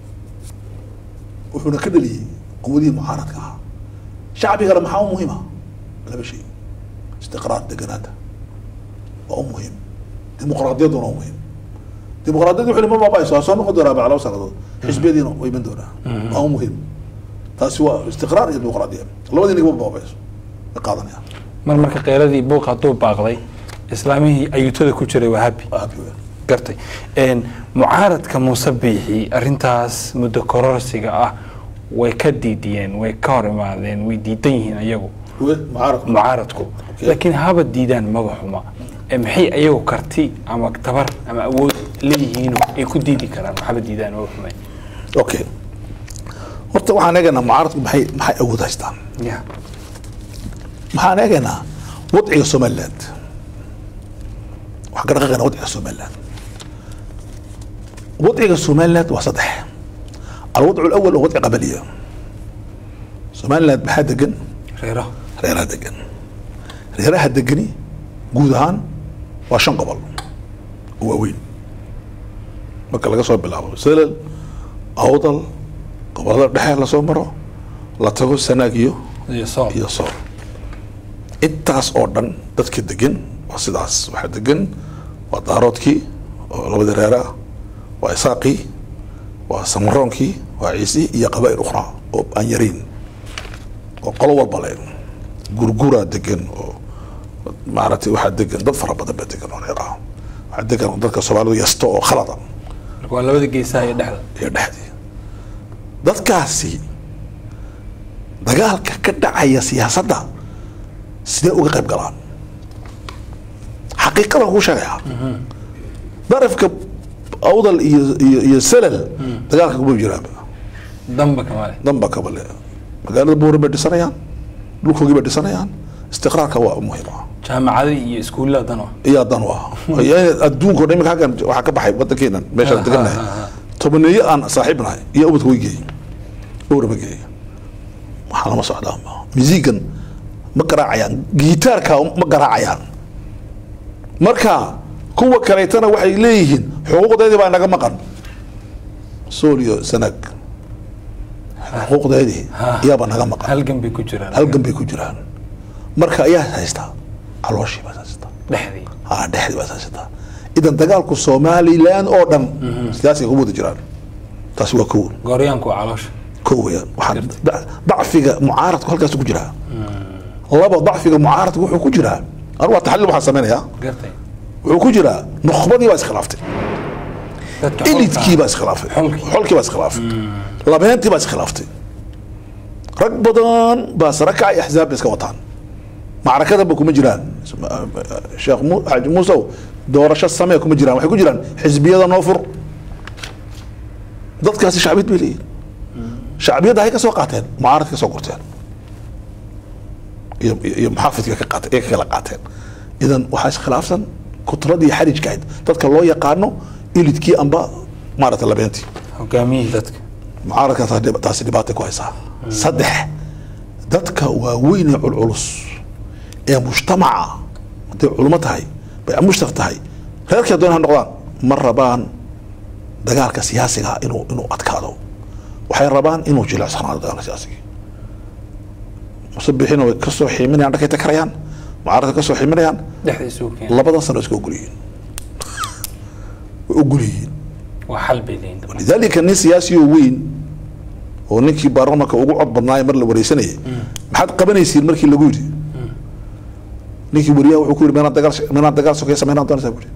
wuxuuna ka dhaliyey quwadihii mucaaradka ahaa shacbigana maxaa u muhiima laba shay istiqraar deganaanta waa u muhiim dimuqraadiyadduna waa u muhiim dimuqraadiyaddu wuxuu ma baabayso waa soo noqon doonaa bacla laba sanadood xisbiyadiina way iman doonaa waa u muhiim taasi waa istiqraar iyo dimuqraadiya labadii nigma baabayso way qaadanayaan mar marka qeyladii buuq hadduu baaqday islaamihii ayuutada ku jiray waa habi waa happy weyn gartay Een, mucaaradka muuse biixi arrintaas muddo kororsiga ah way ka diidiyeen way ka hor imaadeen way diidan yihiin ayagu we mucaaradku mucaaradku laakiin haba diidaan maba xuma ee maxay ayagu karti ama tabar ama awood leeyihiino ay ku diidi karaan waxba diidaan maba xume okay horta waxaan eegaynaa mucaaradku maxay maxay awood haystaan ya maxaan eegaynaa wadciga somaliland waxaan ka dhaqaaqaynaa wadciga somaliland wadciga somaliland waa saddex alwadcu alawal waa wadci qabaliya somaliland maxaa degan reero reeraha degan reeraha degani guud ahaan waa shan gobol oo waaweyn marka laga soo bilaabo selal awdal gobolada dhexe lasoo maro la tago sanaag iyo iyo sool iyo sool intaas oo dhan dadka degan waa sidaas waxaa degan waa daaroodkii oo labadii reere ah waa isaaqii waa samaroonkii waa ciisii iyo qabaa'il ukhraa oo aan yarayn oo qolo walba le gurguraa degan oo maaragtay waxaa degan dad fara badan baa degan oo reer ah waxaa degan dadka soomaalidu yasto oo khalada marka waa labada geesaha iyo dhexda iyo dhexdii dadkaasi dagaalka ka dhacaya siyaasadda sidee uga qayb galaan xaqiiqadan kuu sheegayaa darafka awdal iyo iyo iyo salal dagaalka kuma jiraan damba kamale danba kabale magaalada buuran bay dhisanayaan dhulkoogii bay dhisanayaan istiqraarka waa muhiim ah jaamacada iyo iskuullada dan oo iyo dan u ah adduunka o dhan imika halkan waxaa ka baxay waddankeenan meeshaan Ha, degannahay ha, ha, ha. tobaneeyo aan saaxiib nahay iyo ubadka way geeyey dhowraba geeyey waxaa lama socdaan musiigan ma garaacayaan gitaarka ma garaacayaan marka kuwa kaleetana waxay leeyihiin xuquuqdeedii baa naga maqan sool iyo sanag xuquuqdeedii Ha. iyaabaa naga maqan halgan bay ku jiraan halgan bay ku jiraan marka ayaa haystaa calooshii baa haystaa dhexdii ha dhexdii baa haystaa idan dagaalku somaliland oo dhan siyaasiga kuma wada jiraan taasi waa kow gooryaanku waa caloosha kow weyaan waxaa da- dacfiga mucaaradku halkaas ku jiraa laba dacfiga mucaaradku wuxuu ku jiraa anu waa taxliil waxaan samaynayaa gartay wuxuu ku jiraa nukhbadii baa iskhilaaftay dadka elidkii baa iskhilaafay Xolkii. xolkii baa iskhilaafay labeentii baa iskhilaaftay rag badan baa sare kacay axzaab bay iska wataan macrakadanba kuma jiraan sheekh mu xaaji muusow doorasho samee kuma jiraan waxay ku jiraan xisbiyada noo fur dadkaasi shacbiyad bay leeyihin shacbiyadda hay ka soo qaateen mucaaradka ka soo gurteen iyo iyo- iyo muxaafidka ka qaateen ee ka kala qaateen idan waxaa iskhilaafsan kutradii xarijka ahayd dadka loo yaqaano ilidkii amba maaragtay labeentii hogaamiyihii dadka mucaaradka taa dhib- taasi dhibaatay ku haysaa saddex dadka waaweyn ee culculus ee mujtamaca hadday culmo tahay bay mushtaf tahay reerkay doon ha noqdaan ma rabaan dagaalka siyaasiga inuu inuu adkaado waxay rabaan inuu jilicsanaado dagaalka siyaasiga musabixina way kasoo xiiminayaan dhankay takarayaan mucaaradka kasoo xiiminayaan dhexda isugu keen labadan sano iska ogol yihiin way ogol yihiin waa xal bay leeyihin dabcan. lidalika nin siyaasi oo weyn oo ninkii baarlamanka ugu cod badnaaye mar la wareysanayay maxaad qabanaysiin markii lagu yidhi ninkii wariyaha wuxuu ku yidhi meenaad dagaal meenaad dagaal sokeya sameynaan doonaysaa bu yidhi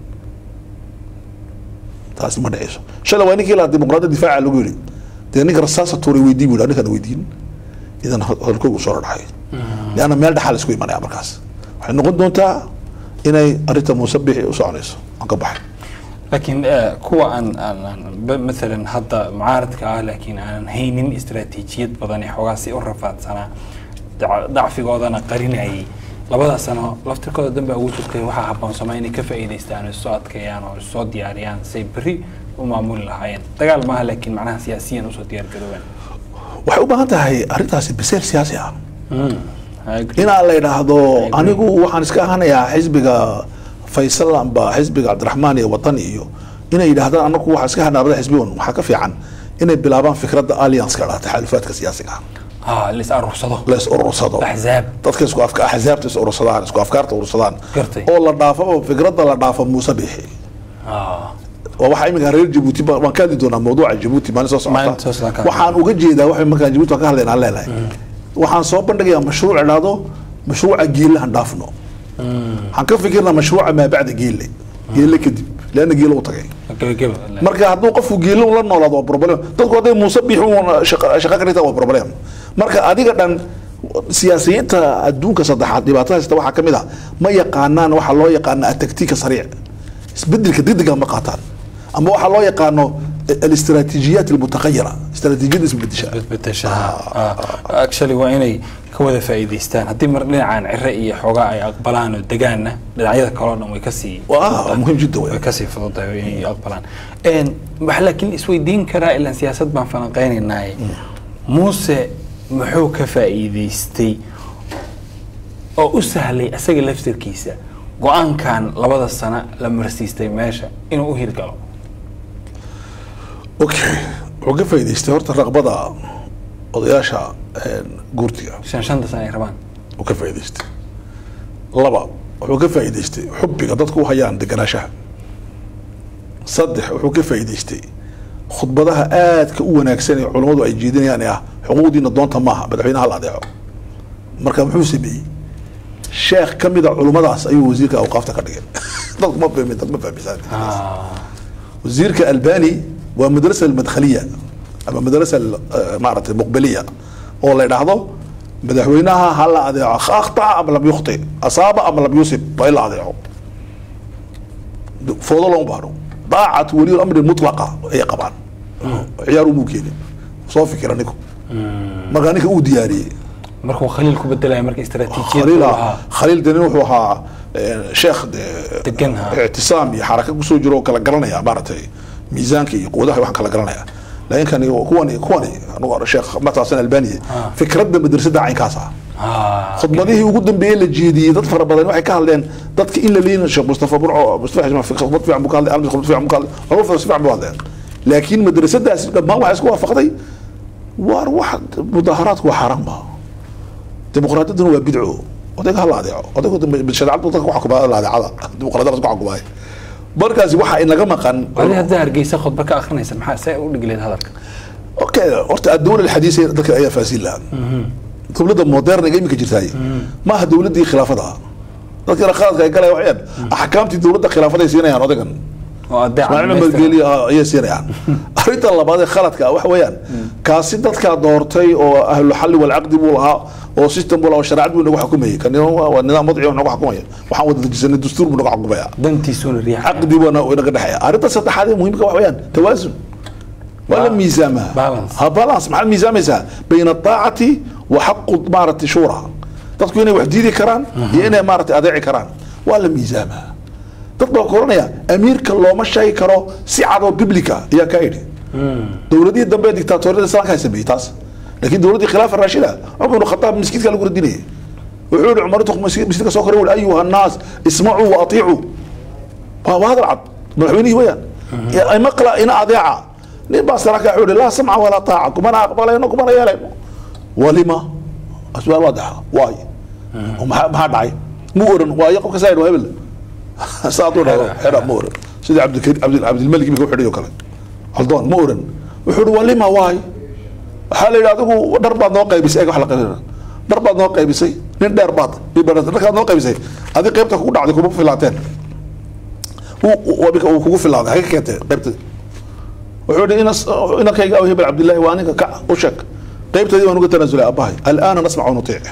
taasi ma dhaceyso shalay waa ninkii lahaa dimuqraadiyadda difaaca lagu yidhi dee ninka rasaasa tuuray weydii bu yidhi ninkaan weydiin idan hadalkoogu soo dhadhaxay lianna meel dhaxaa la isku imanaya markaas waxay noqon doontaa inay arrinta muusabixi u soconayso aan ka baxay laakiin eh, kuwa aan aan- aan ba- maalan hadda mucaaradka ah laakiin aanan haynin istaraatiijiyad badan ee xoogaa si u rafaadsanaa dac- dacfigoodana qarinayay labada sano laftirkooda danbaa ugu jirtay waxaa habboonsamaa inay ka faa'iidaystaan oo isoo adkeeyaan oo isoo diyaariyaan say berri u maamuli lahaayeen dagaal maaha laakiin macnaha siyaasiyan usoo diyaar garoobaan waxay u baahan tahay arrintaasi biseel siyaasi ah I agree. inaa la yidhaahdo anigu waxaan iska ahanayaa xisbiga faysal amba xisbiga cabdiraxmaan iyo watani iyo inay yidhaahdaan anagu waxaan iska ahanaa labada xisbi un waxaa ka fiican inay bilaabaan fikradda allianceka dhaa taxaalufaadka siyaasiga ah ah lis aruursado la is urursado axzaab dadka isku afka axzaabta is urursadaan isku afkaarta urursadaan Gartay. oo la dhaafo oo fikradda la dhaafo muuse bixi ah waa waxaa iminka reer jabuuti ba- waan ka hadli doonaa mawduuca jabuuti maalin soo Maalin soo socota socota. waxaan uga jeedaa waxa markaan jabuuti waan ka hadlaynaa leenahay waxaan soo bandhigayaa mashruuc idhaahdo mashruuca geelle han dhaafno waxaan ka fikirnaa mashruuca maa bacda geelle geelle kadib leanna geelle u tagay gebageba marka hadduu qofku geelle un la noolaado waa problem dadku hadday muuse bixi un shaqa shaqa ka dhigtaan waa problem marka adiga dhan siyaasiyiinta adduunka saddexaad dhibaatada haysta waxaa ka mid ah ma yaqaanaan waxaa loo yaqaana ataktiika sariic isbedelka degdega ma qaataan ama waxaa loo yaqaano الاستراتيجيات المتغيره استراتيجيات isbedesha bedbedeshaha actually waa inay ka wada faa'iidaystaan haddii mar dhinacaan cire iyo xoogaa ay aqbalaan oo degaanna dhinacyada kaleo dhan way kasii waa muhiim jidda way wey kasii fududahay inay aqbalaan waxa laakiin isweydiin karaa ilaan siyaasad baan falanqeynaynaaye muuse muxuu ka faa'iidaystay oo u sahlay asaga laftirkiisa go-aankan labada sano la marsiistay meesha inuu u hirgalo okay wuxuu ka faa'iidaystay horta raqbada odayaasha guurtiga shan shanta sano ay rabaan uu ka faa'iidaystay laba wuxuu ka faa'iidaystay xubbiga dadku u hayaan deganaanshaha saddex wuxuu ka faa'iidaystay khudbadaha aadka u wanaagsan ee culammadu ay jeedinayaan ee ah xuquuqdiina doonta maaha madaxweynaha la adeeco marka muxuu sameeyey sheekh ka mida culummadaas ayuu wasiirka awqaafta ka dhigay dadku ma fahmin dad ma fahmisaan wasiirka albani waa madrasa almadkhaliya ama madrasa eh, maaragtay muqbaliya oo la idhaahdo madaxweynaha ha la adeeco akhtaa ama lam yukhti asaaba ama lam yusib waa in la adeeco foodo looma baahno daacat waliy amri mutlaqa ayay qabaan ciyaar umuu keenin soo fikira ninku markaa ninka uu diyaariyey markuu khaliil ku bedelaya marka istaraatiijiyad khaliil uu ah- lahaa khaliil deni wuxuu ahaa eh, sheekh de- Degan, ha. ictisaam iyo xaraka kusoo jiro oo kala garanaya maaragtay miisaanka iyo quwadaha waxaan kala garanaya laakiin kani kuwani kuwani anugu sheekh mataasan albaniya fikradda madrasada caynkaas ah Ah, khudbadihii ugu dambeeyey la jeediyey dad fara badan waxay ka hadleen dadka in la leeyin sheekh mustafa burco mustafa xisma fi khudbad fiican buu ka hadlay almis khudbad fiican buu ka hadlay walba si fiican buu hadleen laakiin madrasadaasi dhammaan waxay isku waafaqday waar wax mudaharaadku waa xaaraan baa dimuqraadiyadduna waa bidco odayga hala adeeco odaygu shareecadu dadka ku xukumaa la adeecada dimuqraadiyada ku xukumaay markaasi waxa inaga maqan adi haddaa hargeysa khudba ka akrinaysa maxaa see u dhigi lahayd hadalka اوكي horta adawla alxadiisa dadka ayaa faasiin lahaa dowladda moderniga iminka jirtaay maaha dowladdii khilaafada dadkana khaladka ay galaya waxayaan axkaamtii dowladda khilaafaday siinayaan odagan oo adeeca ismaaciil dhamaystiran. madgeli ayay siinayaan arrinta labaad ee khaladka ah waxa weeyaan kaasi dadkaa doortay oo ahlu xalli walcaqdi buu lahaa oo system buu lahaa oo shareecad buu nagu xukumayay kan waa nidaam wadci oo nagu xukumaya waxaan wada dejisanay dastuur buu nagu xukumaya dantiisuuna riixa caqdi buu naga dhexeeya arrinta saddexaad ee muhiimka waxa weeyaan tawaasun ولا ميزامها Balance. ها بالانس مع الميزاميسا بين الطاعة وحق مارة شورى dadku inay wax diidi karaan iyo inay maaragtay adeeci karaan waa la miisaamaha dad baa koranaya amiirka looma sheegi karo si cadoo biblica ayaa kaa idhi dowladihii dambe ee dictaatoriyada islaamka ay sameeyey taas laakiin dowladdii khilaafa raashida cumar ibnu khataab miskiidka lagu radinayay wuxuu yihi cumar intuu miskiidka soo koray wuhi ayuha annaas ismacuu wa atiicuu waa waa hadal cad madaxweynihii weyaan ay maqla ina adeeca nin baa saraka wuxuu yihi laa samca walaa taaca kumana aqbalayno kumana yeelayno walima asbaal waadaxa waay oo maxaa maxaa dhacay mu oran waayo qofka saa yidhi waa hebel saa hadduu dhahdo xedha ma oran sida cabdilkari cabdil cabdilmalik imika u xidhay oo kale haldoon ma oran wuxuu yihi walima waay waxaa la yidhi adigu dhar baad noo qaybisay eeg wax la qaybina dhar baad noo qaybisay nin dheer baad ibarata dharkaad noo qaybisay adi qaybta kugu dhacday kuma filaateen wabika uu kugu filaaday haga keentay qaybta wuxuu yihi inas inankayga aw hebel cabdillahi waa ninka kac u sheeg qaybtadii waan uga tanaasulay aabbahay alaana nasmac wanutiic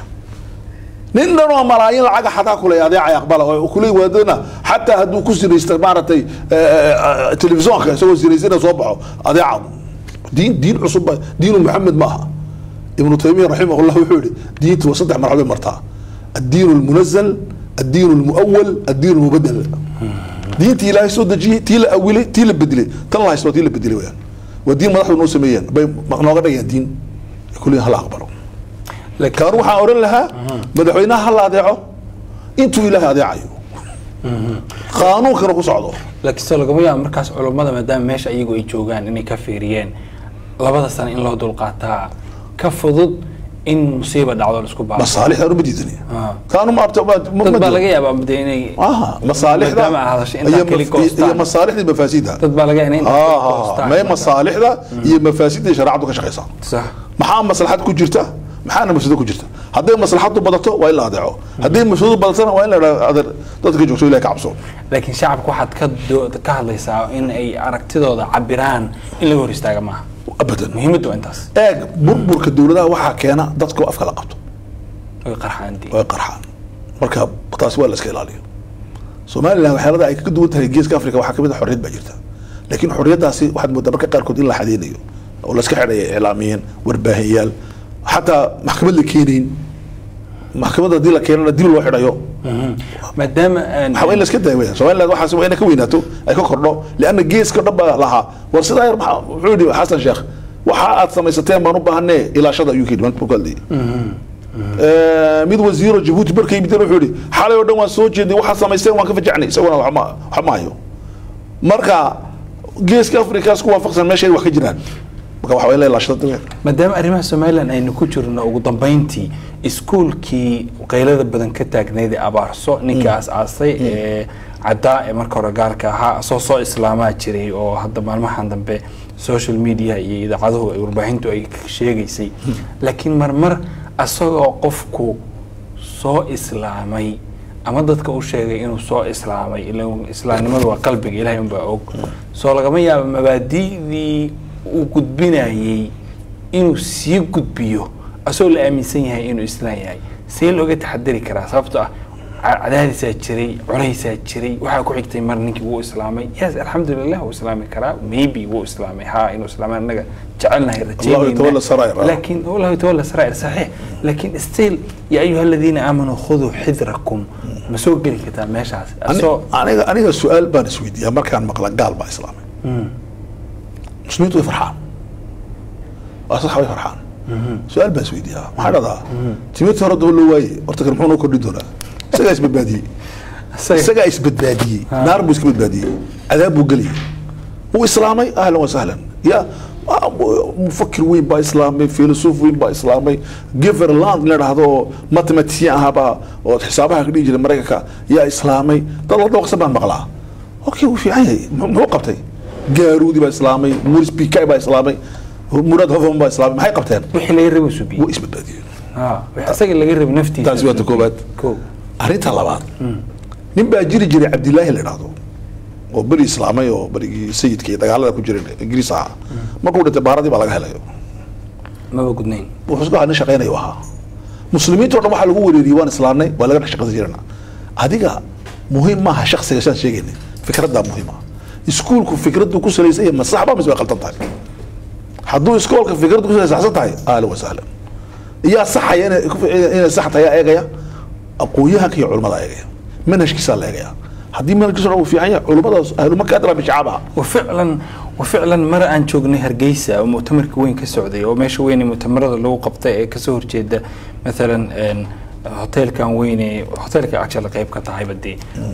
nin dhan oo malaayiin lacaga xataa kuley adeecay aqbala oo kuley waadana xataa hadduu ku sinaysta maaragtay telefisonka isagoo sinaysana soo baxo adeeca diin diin cusub ba diinu maxamed ma aha ibnu taymiya raximah llah wuxuu yihi diintu waa saddex marxalad martaa addiin lmunazal addiin lmuawal addiin lmubadel diintii ilaahay soo dejiyey tii la awilay tii la bedelay tan la haysto waa tii la bedelay weyaan waa diin madaxdu noo sameeyeen bay nooga dhigayaan diin kulliyan hala aqbalo laakiin kaan waxaan odhan lahaa madaxweynaha hala adeeco intuu ilaahay adeecayo qaanuunkana ku socdo laakiin soo lagama yaabo markaas culummada maadaama meesha iyagu ay joogaan inay ka fiiriyeen labada sano in loo dulqaataa ka fudud in musiiba dhacdo laisku baaro masaalixda anu ma diidani Ah. kaanu ma abta dad baa laga yaabaa de inay aha masaalixda maadaama aad hadashay intaa iyo keli maf- iyo goostaan masaalixda iyo mafaasiidda dad baa laga yaabaa inay intaa keli goostaan may masaalixda iyo mafaasiidda shareecadu ka shaqaysaa sax maxaa maslaxad ku jirta maxaana mafsado ku jirta hadday maslaxadu badato waa in la adeeco hadday mafsadadu badatana waa in la idhahdo adeer dadka joogto ilahi ka cabso laakiin shacabka waxaad ka doo- ka hadlaysaa in ay aragtidooda cabiraan in laga hor istaaga maaha abadan muhiimaddu waa intaas eeg burburka dowladaha waxaa keena dadka afka la qabto oy qarxaan dii way qarxaan marka taasi waa la iska ilaaliyo somalilan waxyaalada ay kaga duwan tahay geeska africa waxaa kamid a xorriyad baa jirta laakiin xorriyaddaasi waxaad moodaa marka qaarkood in la xadeynayo oo la iska xidhaya iclaamiyeen warbaahiyaal xataa maxkamad la keenayn maxkamad haddii la keenana dil loo xidhayo maadaama aan waxaa waa in la iska daya weya somaliland waxaas waa inay ka weynaato ay ka kordho lianna geeska dhan baa lahaa war sidaa yar maxaa wuxuu yidhi xasan sheekh waxa aad samaysateen baan u baahanee ilaashada ayuu ka yidhi markuu ka hadlayay mid wasiiro jabuuti markay yimid wuxuu yidhi xalay oo dhan waan soo jeednay waxaad samaysteen waan ka fajacnay isaguna wax ma wax ma hayo marka geeska afrika isku waafaqsan meeshay wax ka jiraan marka waxa waa in la ilaashada weya maadaama arrimaha somalilan aynu ku jirno ugu dambeyntii iskuulkii qaylada badan ka taagnayd ee abaarso ninkii aas-aasay ee caddaa ee marka hore gaalka ahaa soo soo islaamaa jiray oo hadda maalmahan dambe social media iyo idaacaduhu ay warbaahintu ay sheegaysay laakiin marmar asagoo qofku soo islaamay ama dadka u sheegay inuu soo islaamay ila islaamnimadu waa qalbiga ilahay unbaa og soo lagama yaabo mabaadi'dii uu gudbinayay inuu sii gudbiyo asagoo la aaminsan yahay inuu islaan yahay see looga taxadari karaa sababtoo ah ca- cadaadisaa jiray culaysaa jiray waxaa ku xigtay mar ninkii wuu islaamay yes alxamdulilah wuu islaami karaa maybe wuu islaamay ha inuu islaamay anaga jecelnahay yatawalla saraa'ir. laakiin wallahu yatawalla saraa'ir saxiix laakiin still ya ayuha aladiina aamanuu khuduu xidrakum ma soo geli kartaa meeshaas Ani- asoo aniga aniga su-aal baan isweydiiyaa markaan maqla gaal baa islaamay muslimiintu way farxaan waa sax way farxaan su-aal baan isweydiiyaa maxaa dhahdaa timirtii hore daba loo waaye horta kan muxuu noo kordhin doonaa isagaa isbadbaadiyey isaga- isagaa isbadbaadiyey naar buu iska badbaadiyey cadaab buu geliyey wuu islaamay ahlan wa sahlan ya waa mu- mufakir weyn baa islaamay filosof weyn baa islaamay giverland la dhahdo oo mathematician ahaabaa oo xisaabaha ka dhihi jiray maraykanka yaa islaamay dad la dawaqsan baan maqlaa okay wuu fiican yahay mu- muxuu qabtay gaarudi baa islaamay muris pikai baa islaamay murad hofman baa islaamay maxay qabteen wixii laga rabay subiye wuu isbadbaadiyeen wixii isaga laga rabay naftiisa taasi waa ta koobaad ko arrinta labaad nin baa jiri jiray cabdilaahi la dhahdo oo beri islaamay oo berigii sayidka iyo dagaalada ku jiray ingiriis ahaa markuu dhintay baaradii baa laga helay maba gudnayn wuxuu isku nin shaqaynayo ahaa muslimiinta o dhan waxaa lagu wereeriyey waan islaamnay waa laga dhex shaqaysan jirana adiga muhiim maaha shaksiga saan sheegayna fikraddaa muhiima iskuulku fikraddu ku salaysan yahay ma saxba mise way qaldan tahay hadduu iskoolka fikraddu ku salaysan tahay ahlan wa sahlan yaa saxaya inay ku- inay sax tahay yaa eegaya aqoon-yahanka iyo culimmada eegaya manhajkiisaa la eegaya haddii manhajkiisa uu fiican yahay culimmadaas ahlumaka adra bishacaabaha وفعلا وفعلا مرة aan joognay hargeysa oo mu'tamarka weyn ka socday oo meesha weyn ee mu'tamarada lagu qabtay ee kasoo horjeeda مثلا een, hoteelkan weyn ee hoteelka actually qayb ka tahay badii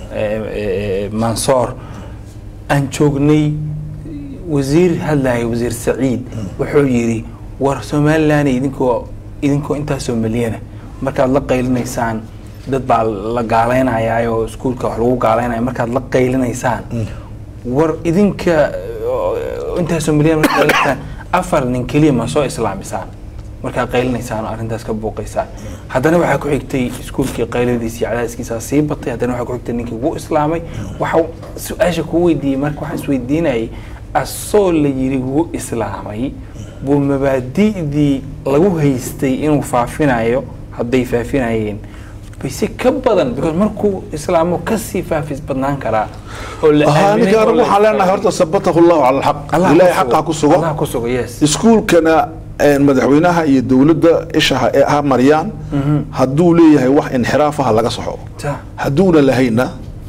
mansoor aan joognay wasiir hadlaya wasiir saciid wuxuu yidhi war somaliland idinkoo idinkoo intaasoo milyana markaad la qaylinaysaan dad baa la gaaleynayaa oo iskuulka wax lagu gaaleynaya markaad la qaylinaysaan war idinka oo intaasoo milyan markaad qaylinaysaan afar nin keliya ma soo islaamisaan markaad qaylinaysaan oo arrintaas ka buuqaysaan haddana waxaa ku xigtay iskuulkii qayladiisa iyo cadaadiskiisa sii batay haddana waxaa ku xigtay ninkii wuu islaamay waxa su-aasha kuu weydiiyey marka waxaan isweydiinayay asoo la yidhi wuu islaamay buu mabaadi'dii lagu haystay inuu faafinayo hadday faafinayeen bayse ka badan because markuu islaamo kasii faafis badnaan karaa oo la haa aaminay ninka oo anigu la waxaan leenahay islaamay. horta sabatahu llahu cala alxaq Allah ilahay ku xaqa sugo. ku sugo Allah ku sugo yes iskuulkana een, madaxweynaha iyo dowladda isha ha ha mariyaan hadduu leeyahay wax inxiraafaha laga soxo Ta. hadduuna lahayna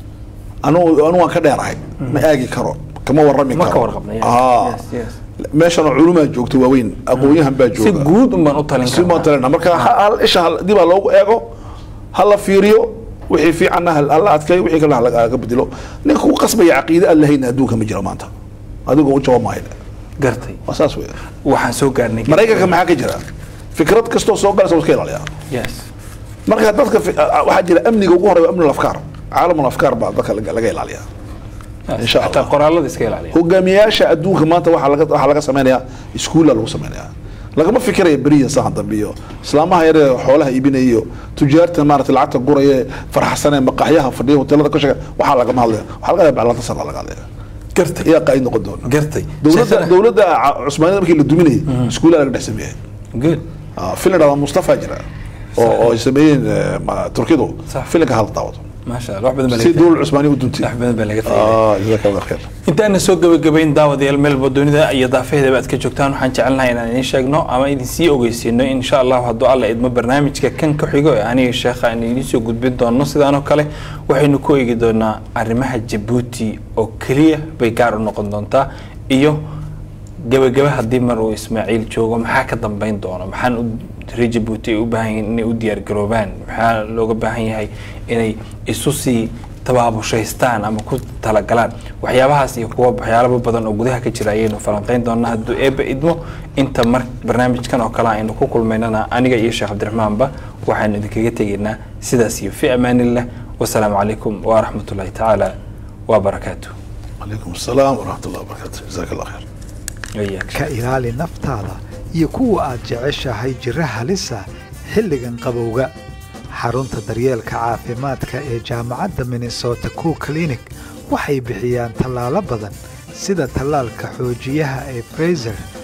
anugu anu waan ka dheerahay ma aagi karo kama warrami Ma ka karo warqabna, yes, Aa. yes, yes. meeshana culumaa joogto waaweyn aqoon-yahan baa si jooga guud un baan u talin si baan karnaa talina marka ha- hal isha hal- dib ha loogu eego ha la fiiriyo wixii fiicanna ha ha la adkeeyo wixii kalena ha laga- laga bedelo ninka ku qasbaya caqiide aan lahayna adduunka ma jiro maanta adigo u jawaab maayo gartay waa saas weya waxaan soo gaarnay maraykanka maxaa ka jira fikrad kastoo soo galaysa waa iska ilaaliyaa yes marka dadka fi- a- a- waxaa jira amniga ugu horeeya amni afkaar caalamul afkaar baa dadka laga laga ilaaliyaa yes. Insha Allah. Xataa qoraalada iska ilaaliya hogaamiyayaasha adduunka maanta waxaa laga waxaa laga samaynayaa iskuulla lagu samaynayaa lagama fikiraya beriya sahan dambe iyo islaamaha yar ee xoolaha iibinaya iyo tujaarta maarata lacagta guraya ee farxsanee maqaxyaha fadhiya hoteelada ka sheega waxaa lagama hadlaya waxaa laga yaabaa laanta sana laga hadlaya gartay iyaa qaa'id noqon doona gartay dowladda Sheekhana- dowladda ca- cusmaaniyada markii la duminayay iskuulla laga dhex sameeyay good filan dhada mustafa jira oo oo ay sameeyeen eh, ma- turkidu Sax. filanka hal daawado maasha allah wax badan baa si laga dowlad cusmaaniya u duntay wax badan baa laga faa'iiday Ah, jazaaka allah khair intaana soo gabagabayn daawadayaal meelba dunida iyo daafaheedaba aad ka joogtaan waxaan jecelnahay inaan idiin sheegno ama idin sii ogeysiino insha allahu hadduu alla idmo barnaamijka kan ka xigo ee aniga sheekha aan idiin soo gudbin doono sidaanoo kale waxaynu ku eegi doonaa arrimaha jabuuti oo keliya bay gaar u noqon doontaa iyo gabagaba haddii mar uu ismaaciil joogo maxaa ka dambeyn doono maxaan u reer jabuuti ay u baahan yihiin inay u diyaar garoobaan maxaa looga baahan yahay inay isu sii tabaabushaystaan ama ku talagalaan waxyaabahaas iyo kuwa waxyaalaba badan oo gudaha ka jira ayaynu falanqeyn doonaa hadduu eebba idmo inta mar barnaamijkan oo kale aynu ku kulmaynana aniga iyo sheekh cabdiraxmaanba waxaanu idinkaga tegaynaa sidaas iyo fi amaanillah wasalaamu calaykum waraxmat ullahi tacaala wabarakaatu calaykum asalaam waraxmat ullah wabarakatu jazaaka allah khair iyaak ka ilaali naftaada iyo kuwa aad jeceshahay jira halisa xilligan qabowga xarunta daryeelka caafimaadka ee jaamacadda minnesota cow clinic waxay bixiyaan tallaalo badan sida tallaalka xoojiyaha ee fraiser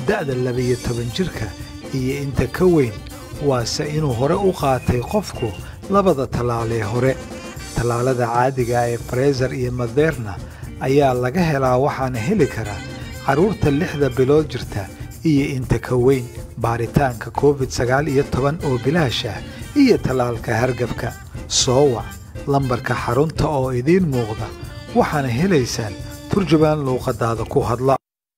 da'da labiyo toban jirka iyo inta ka weyn waase inuu hore u qaatay qofku labada tallaalee hore tallaalada caadiga ee fareesar iyo maderna ayaa laga helaa waxaana heli karaa carruurta lixda bilood jirta iyo inta ka weyn baaritaanka covid sagaal iyo toban oo bilaash ah iyo tallaalka hargabka soo wac lambarka xarunta oo idiin muuqda waxaana helaysaan turjubaan luuqadaada ku hadla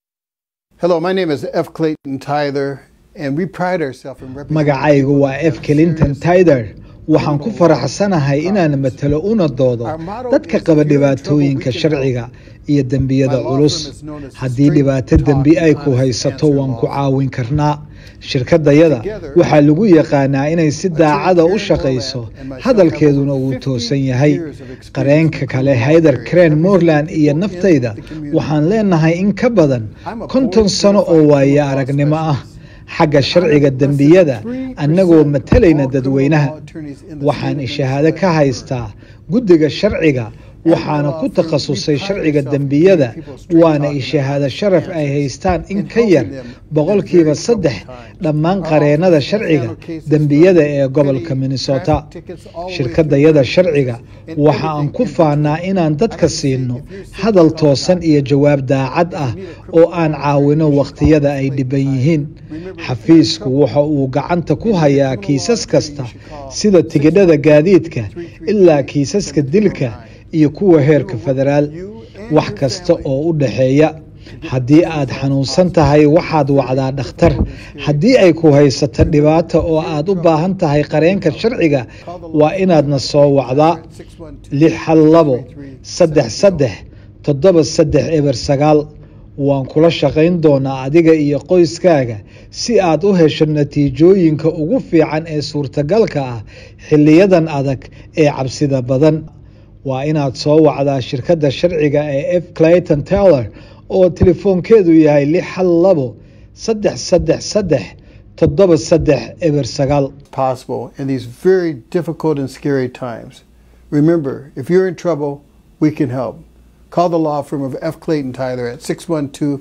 Hello, my name is F. Clayton Tyler, and we pride ourselves in representing magacaygu waa f clinton tider waxaan ku faraxsanahay inaan matalo una doodo dadka qaba dhibaatooyinka sharciga iyo dembiyada culus haddii dhibaato dembi ay ku haysato waan ku caawin karnaa shirkadayada waxaa lagu yaqaanaa inay si daacada u shaqayso hadalkeeduna uu toosan yahay qareenka kale hayder crane moreland iyo naftayda waxaan leenahay in ka badan konton sano oo waaye aragnimo ah xagga sharciga dembiyada annagoo matalayna dadweynaha waxaan shahaado ka haystaa guddiga sharciga waxaana ku takhasusay sharciga dembiyada waana ishahaado sharaf ay haystaan in ka yar boqolkiiba saddex dhammaan qareennada sharciga dembiyada ee gobolka minnesota shirkadayada sharciga waxa aan ku faanaa inaan dadka siino hadal toosan iyo jawaab daacad ah oo aan caawino wakhtiyada ay dhiban yihiin xafiisku waxa uu gacanta ku hayaa kiisas kasta sida tigidhada gaadiidka ilaa kiisaska dilka iyo kuwa heerka federaal wax kasta oo u dhaxeeya haddii aad xanuunsan tahay waxaad wacdaa dhakhtar haddii ay ku haysato dhibaato oo aad u baahan tahay qareenka sharciga waa inaadna soo wacdaa lix hal labo saddex saddex toddoba saddex eber sagaal waan kula shaqayn doonaa adiga iyo qoyskaaga si aad u hesho natiijooyinka ugu fiican ee suurtagalka ah xilliyadan adag ee cabsida badan waa inaad soo wacdaa shirkadda sharciga ee f clayton taylor oo telefoonkeedu yahay lix hal labo saddex saddex saddex toddoba saddex eber sagaal possible in these very difficult and scary times. Remember, if you're in trouble, we can help. Call the law firm of F. Clayton Tyler at 612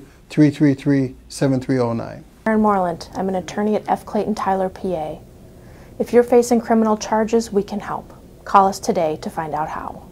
333 7309. Aaron Moreland. I'm an attorney at F. Clayton Tyler, PA. If you're facing criminal charges, we can help. Call us today to find out how.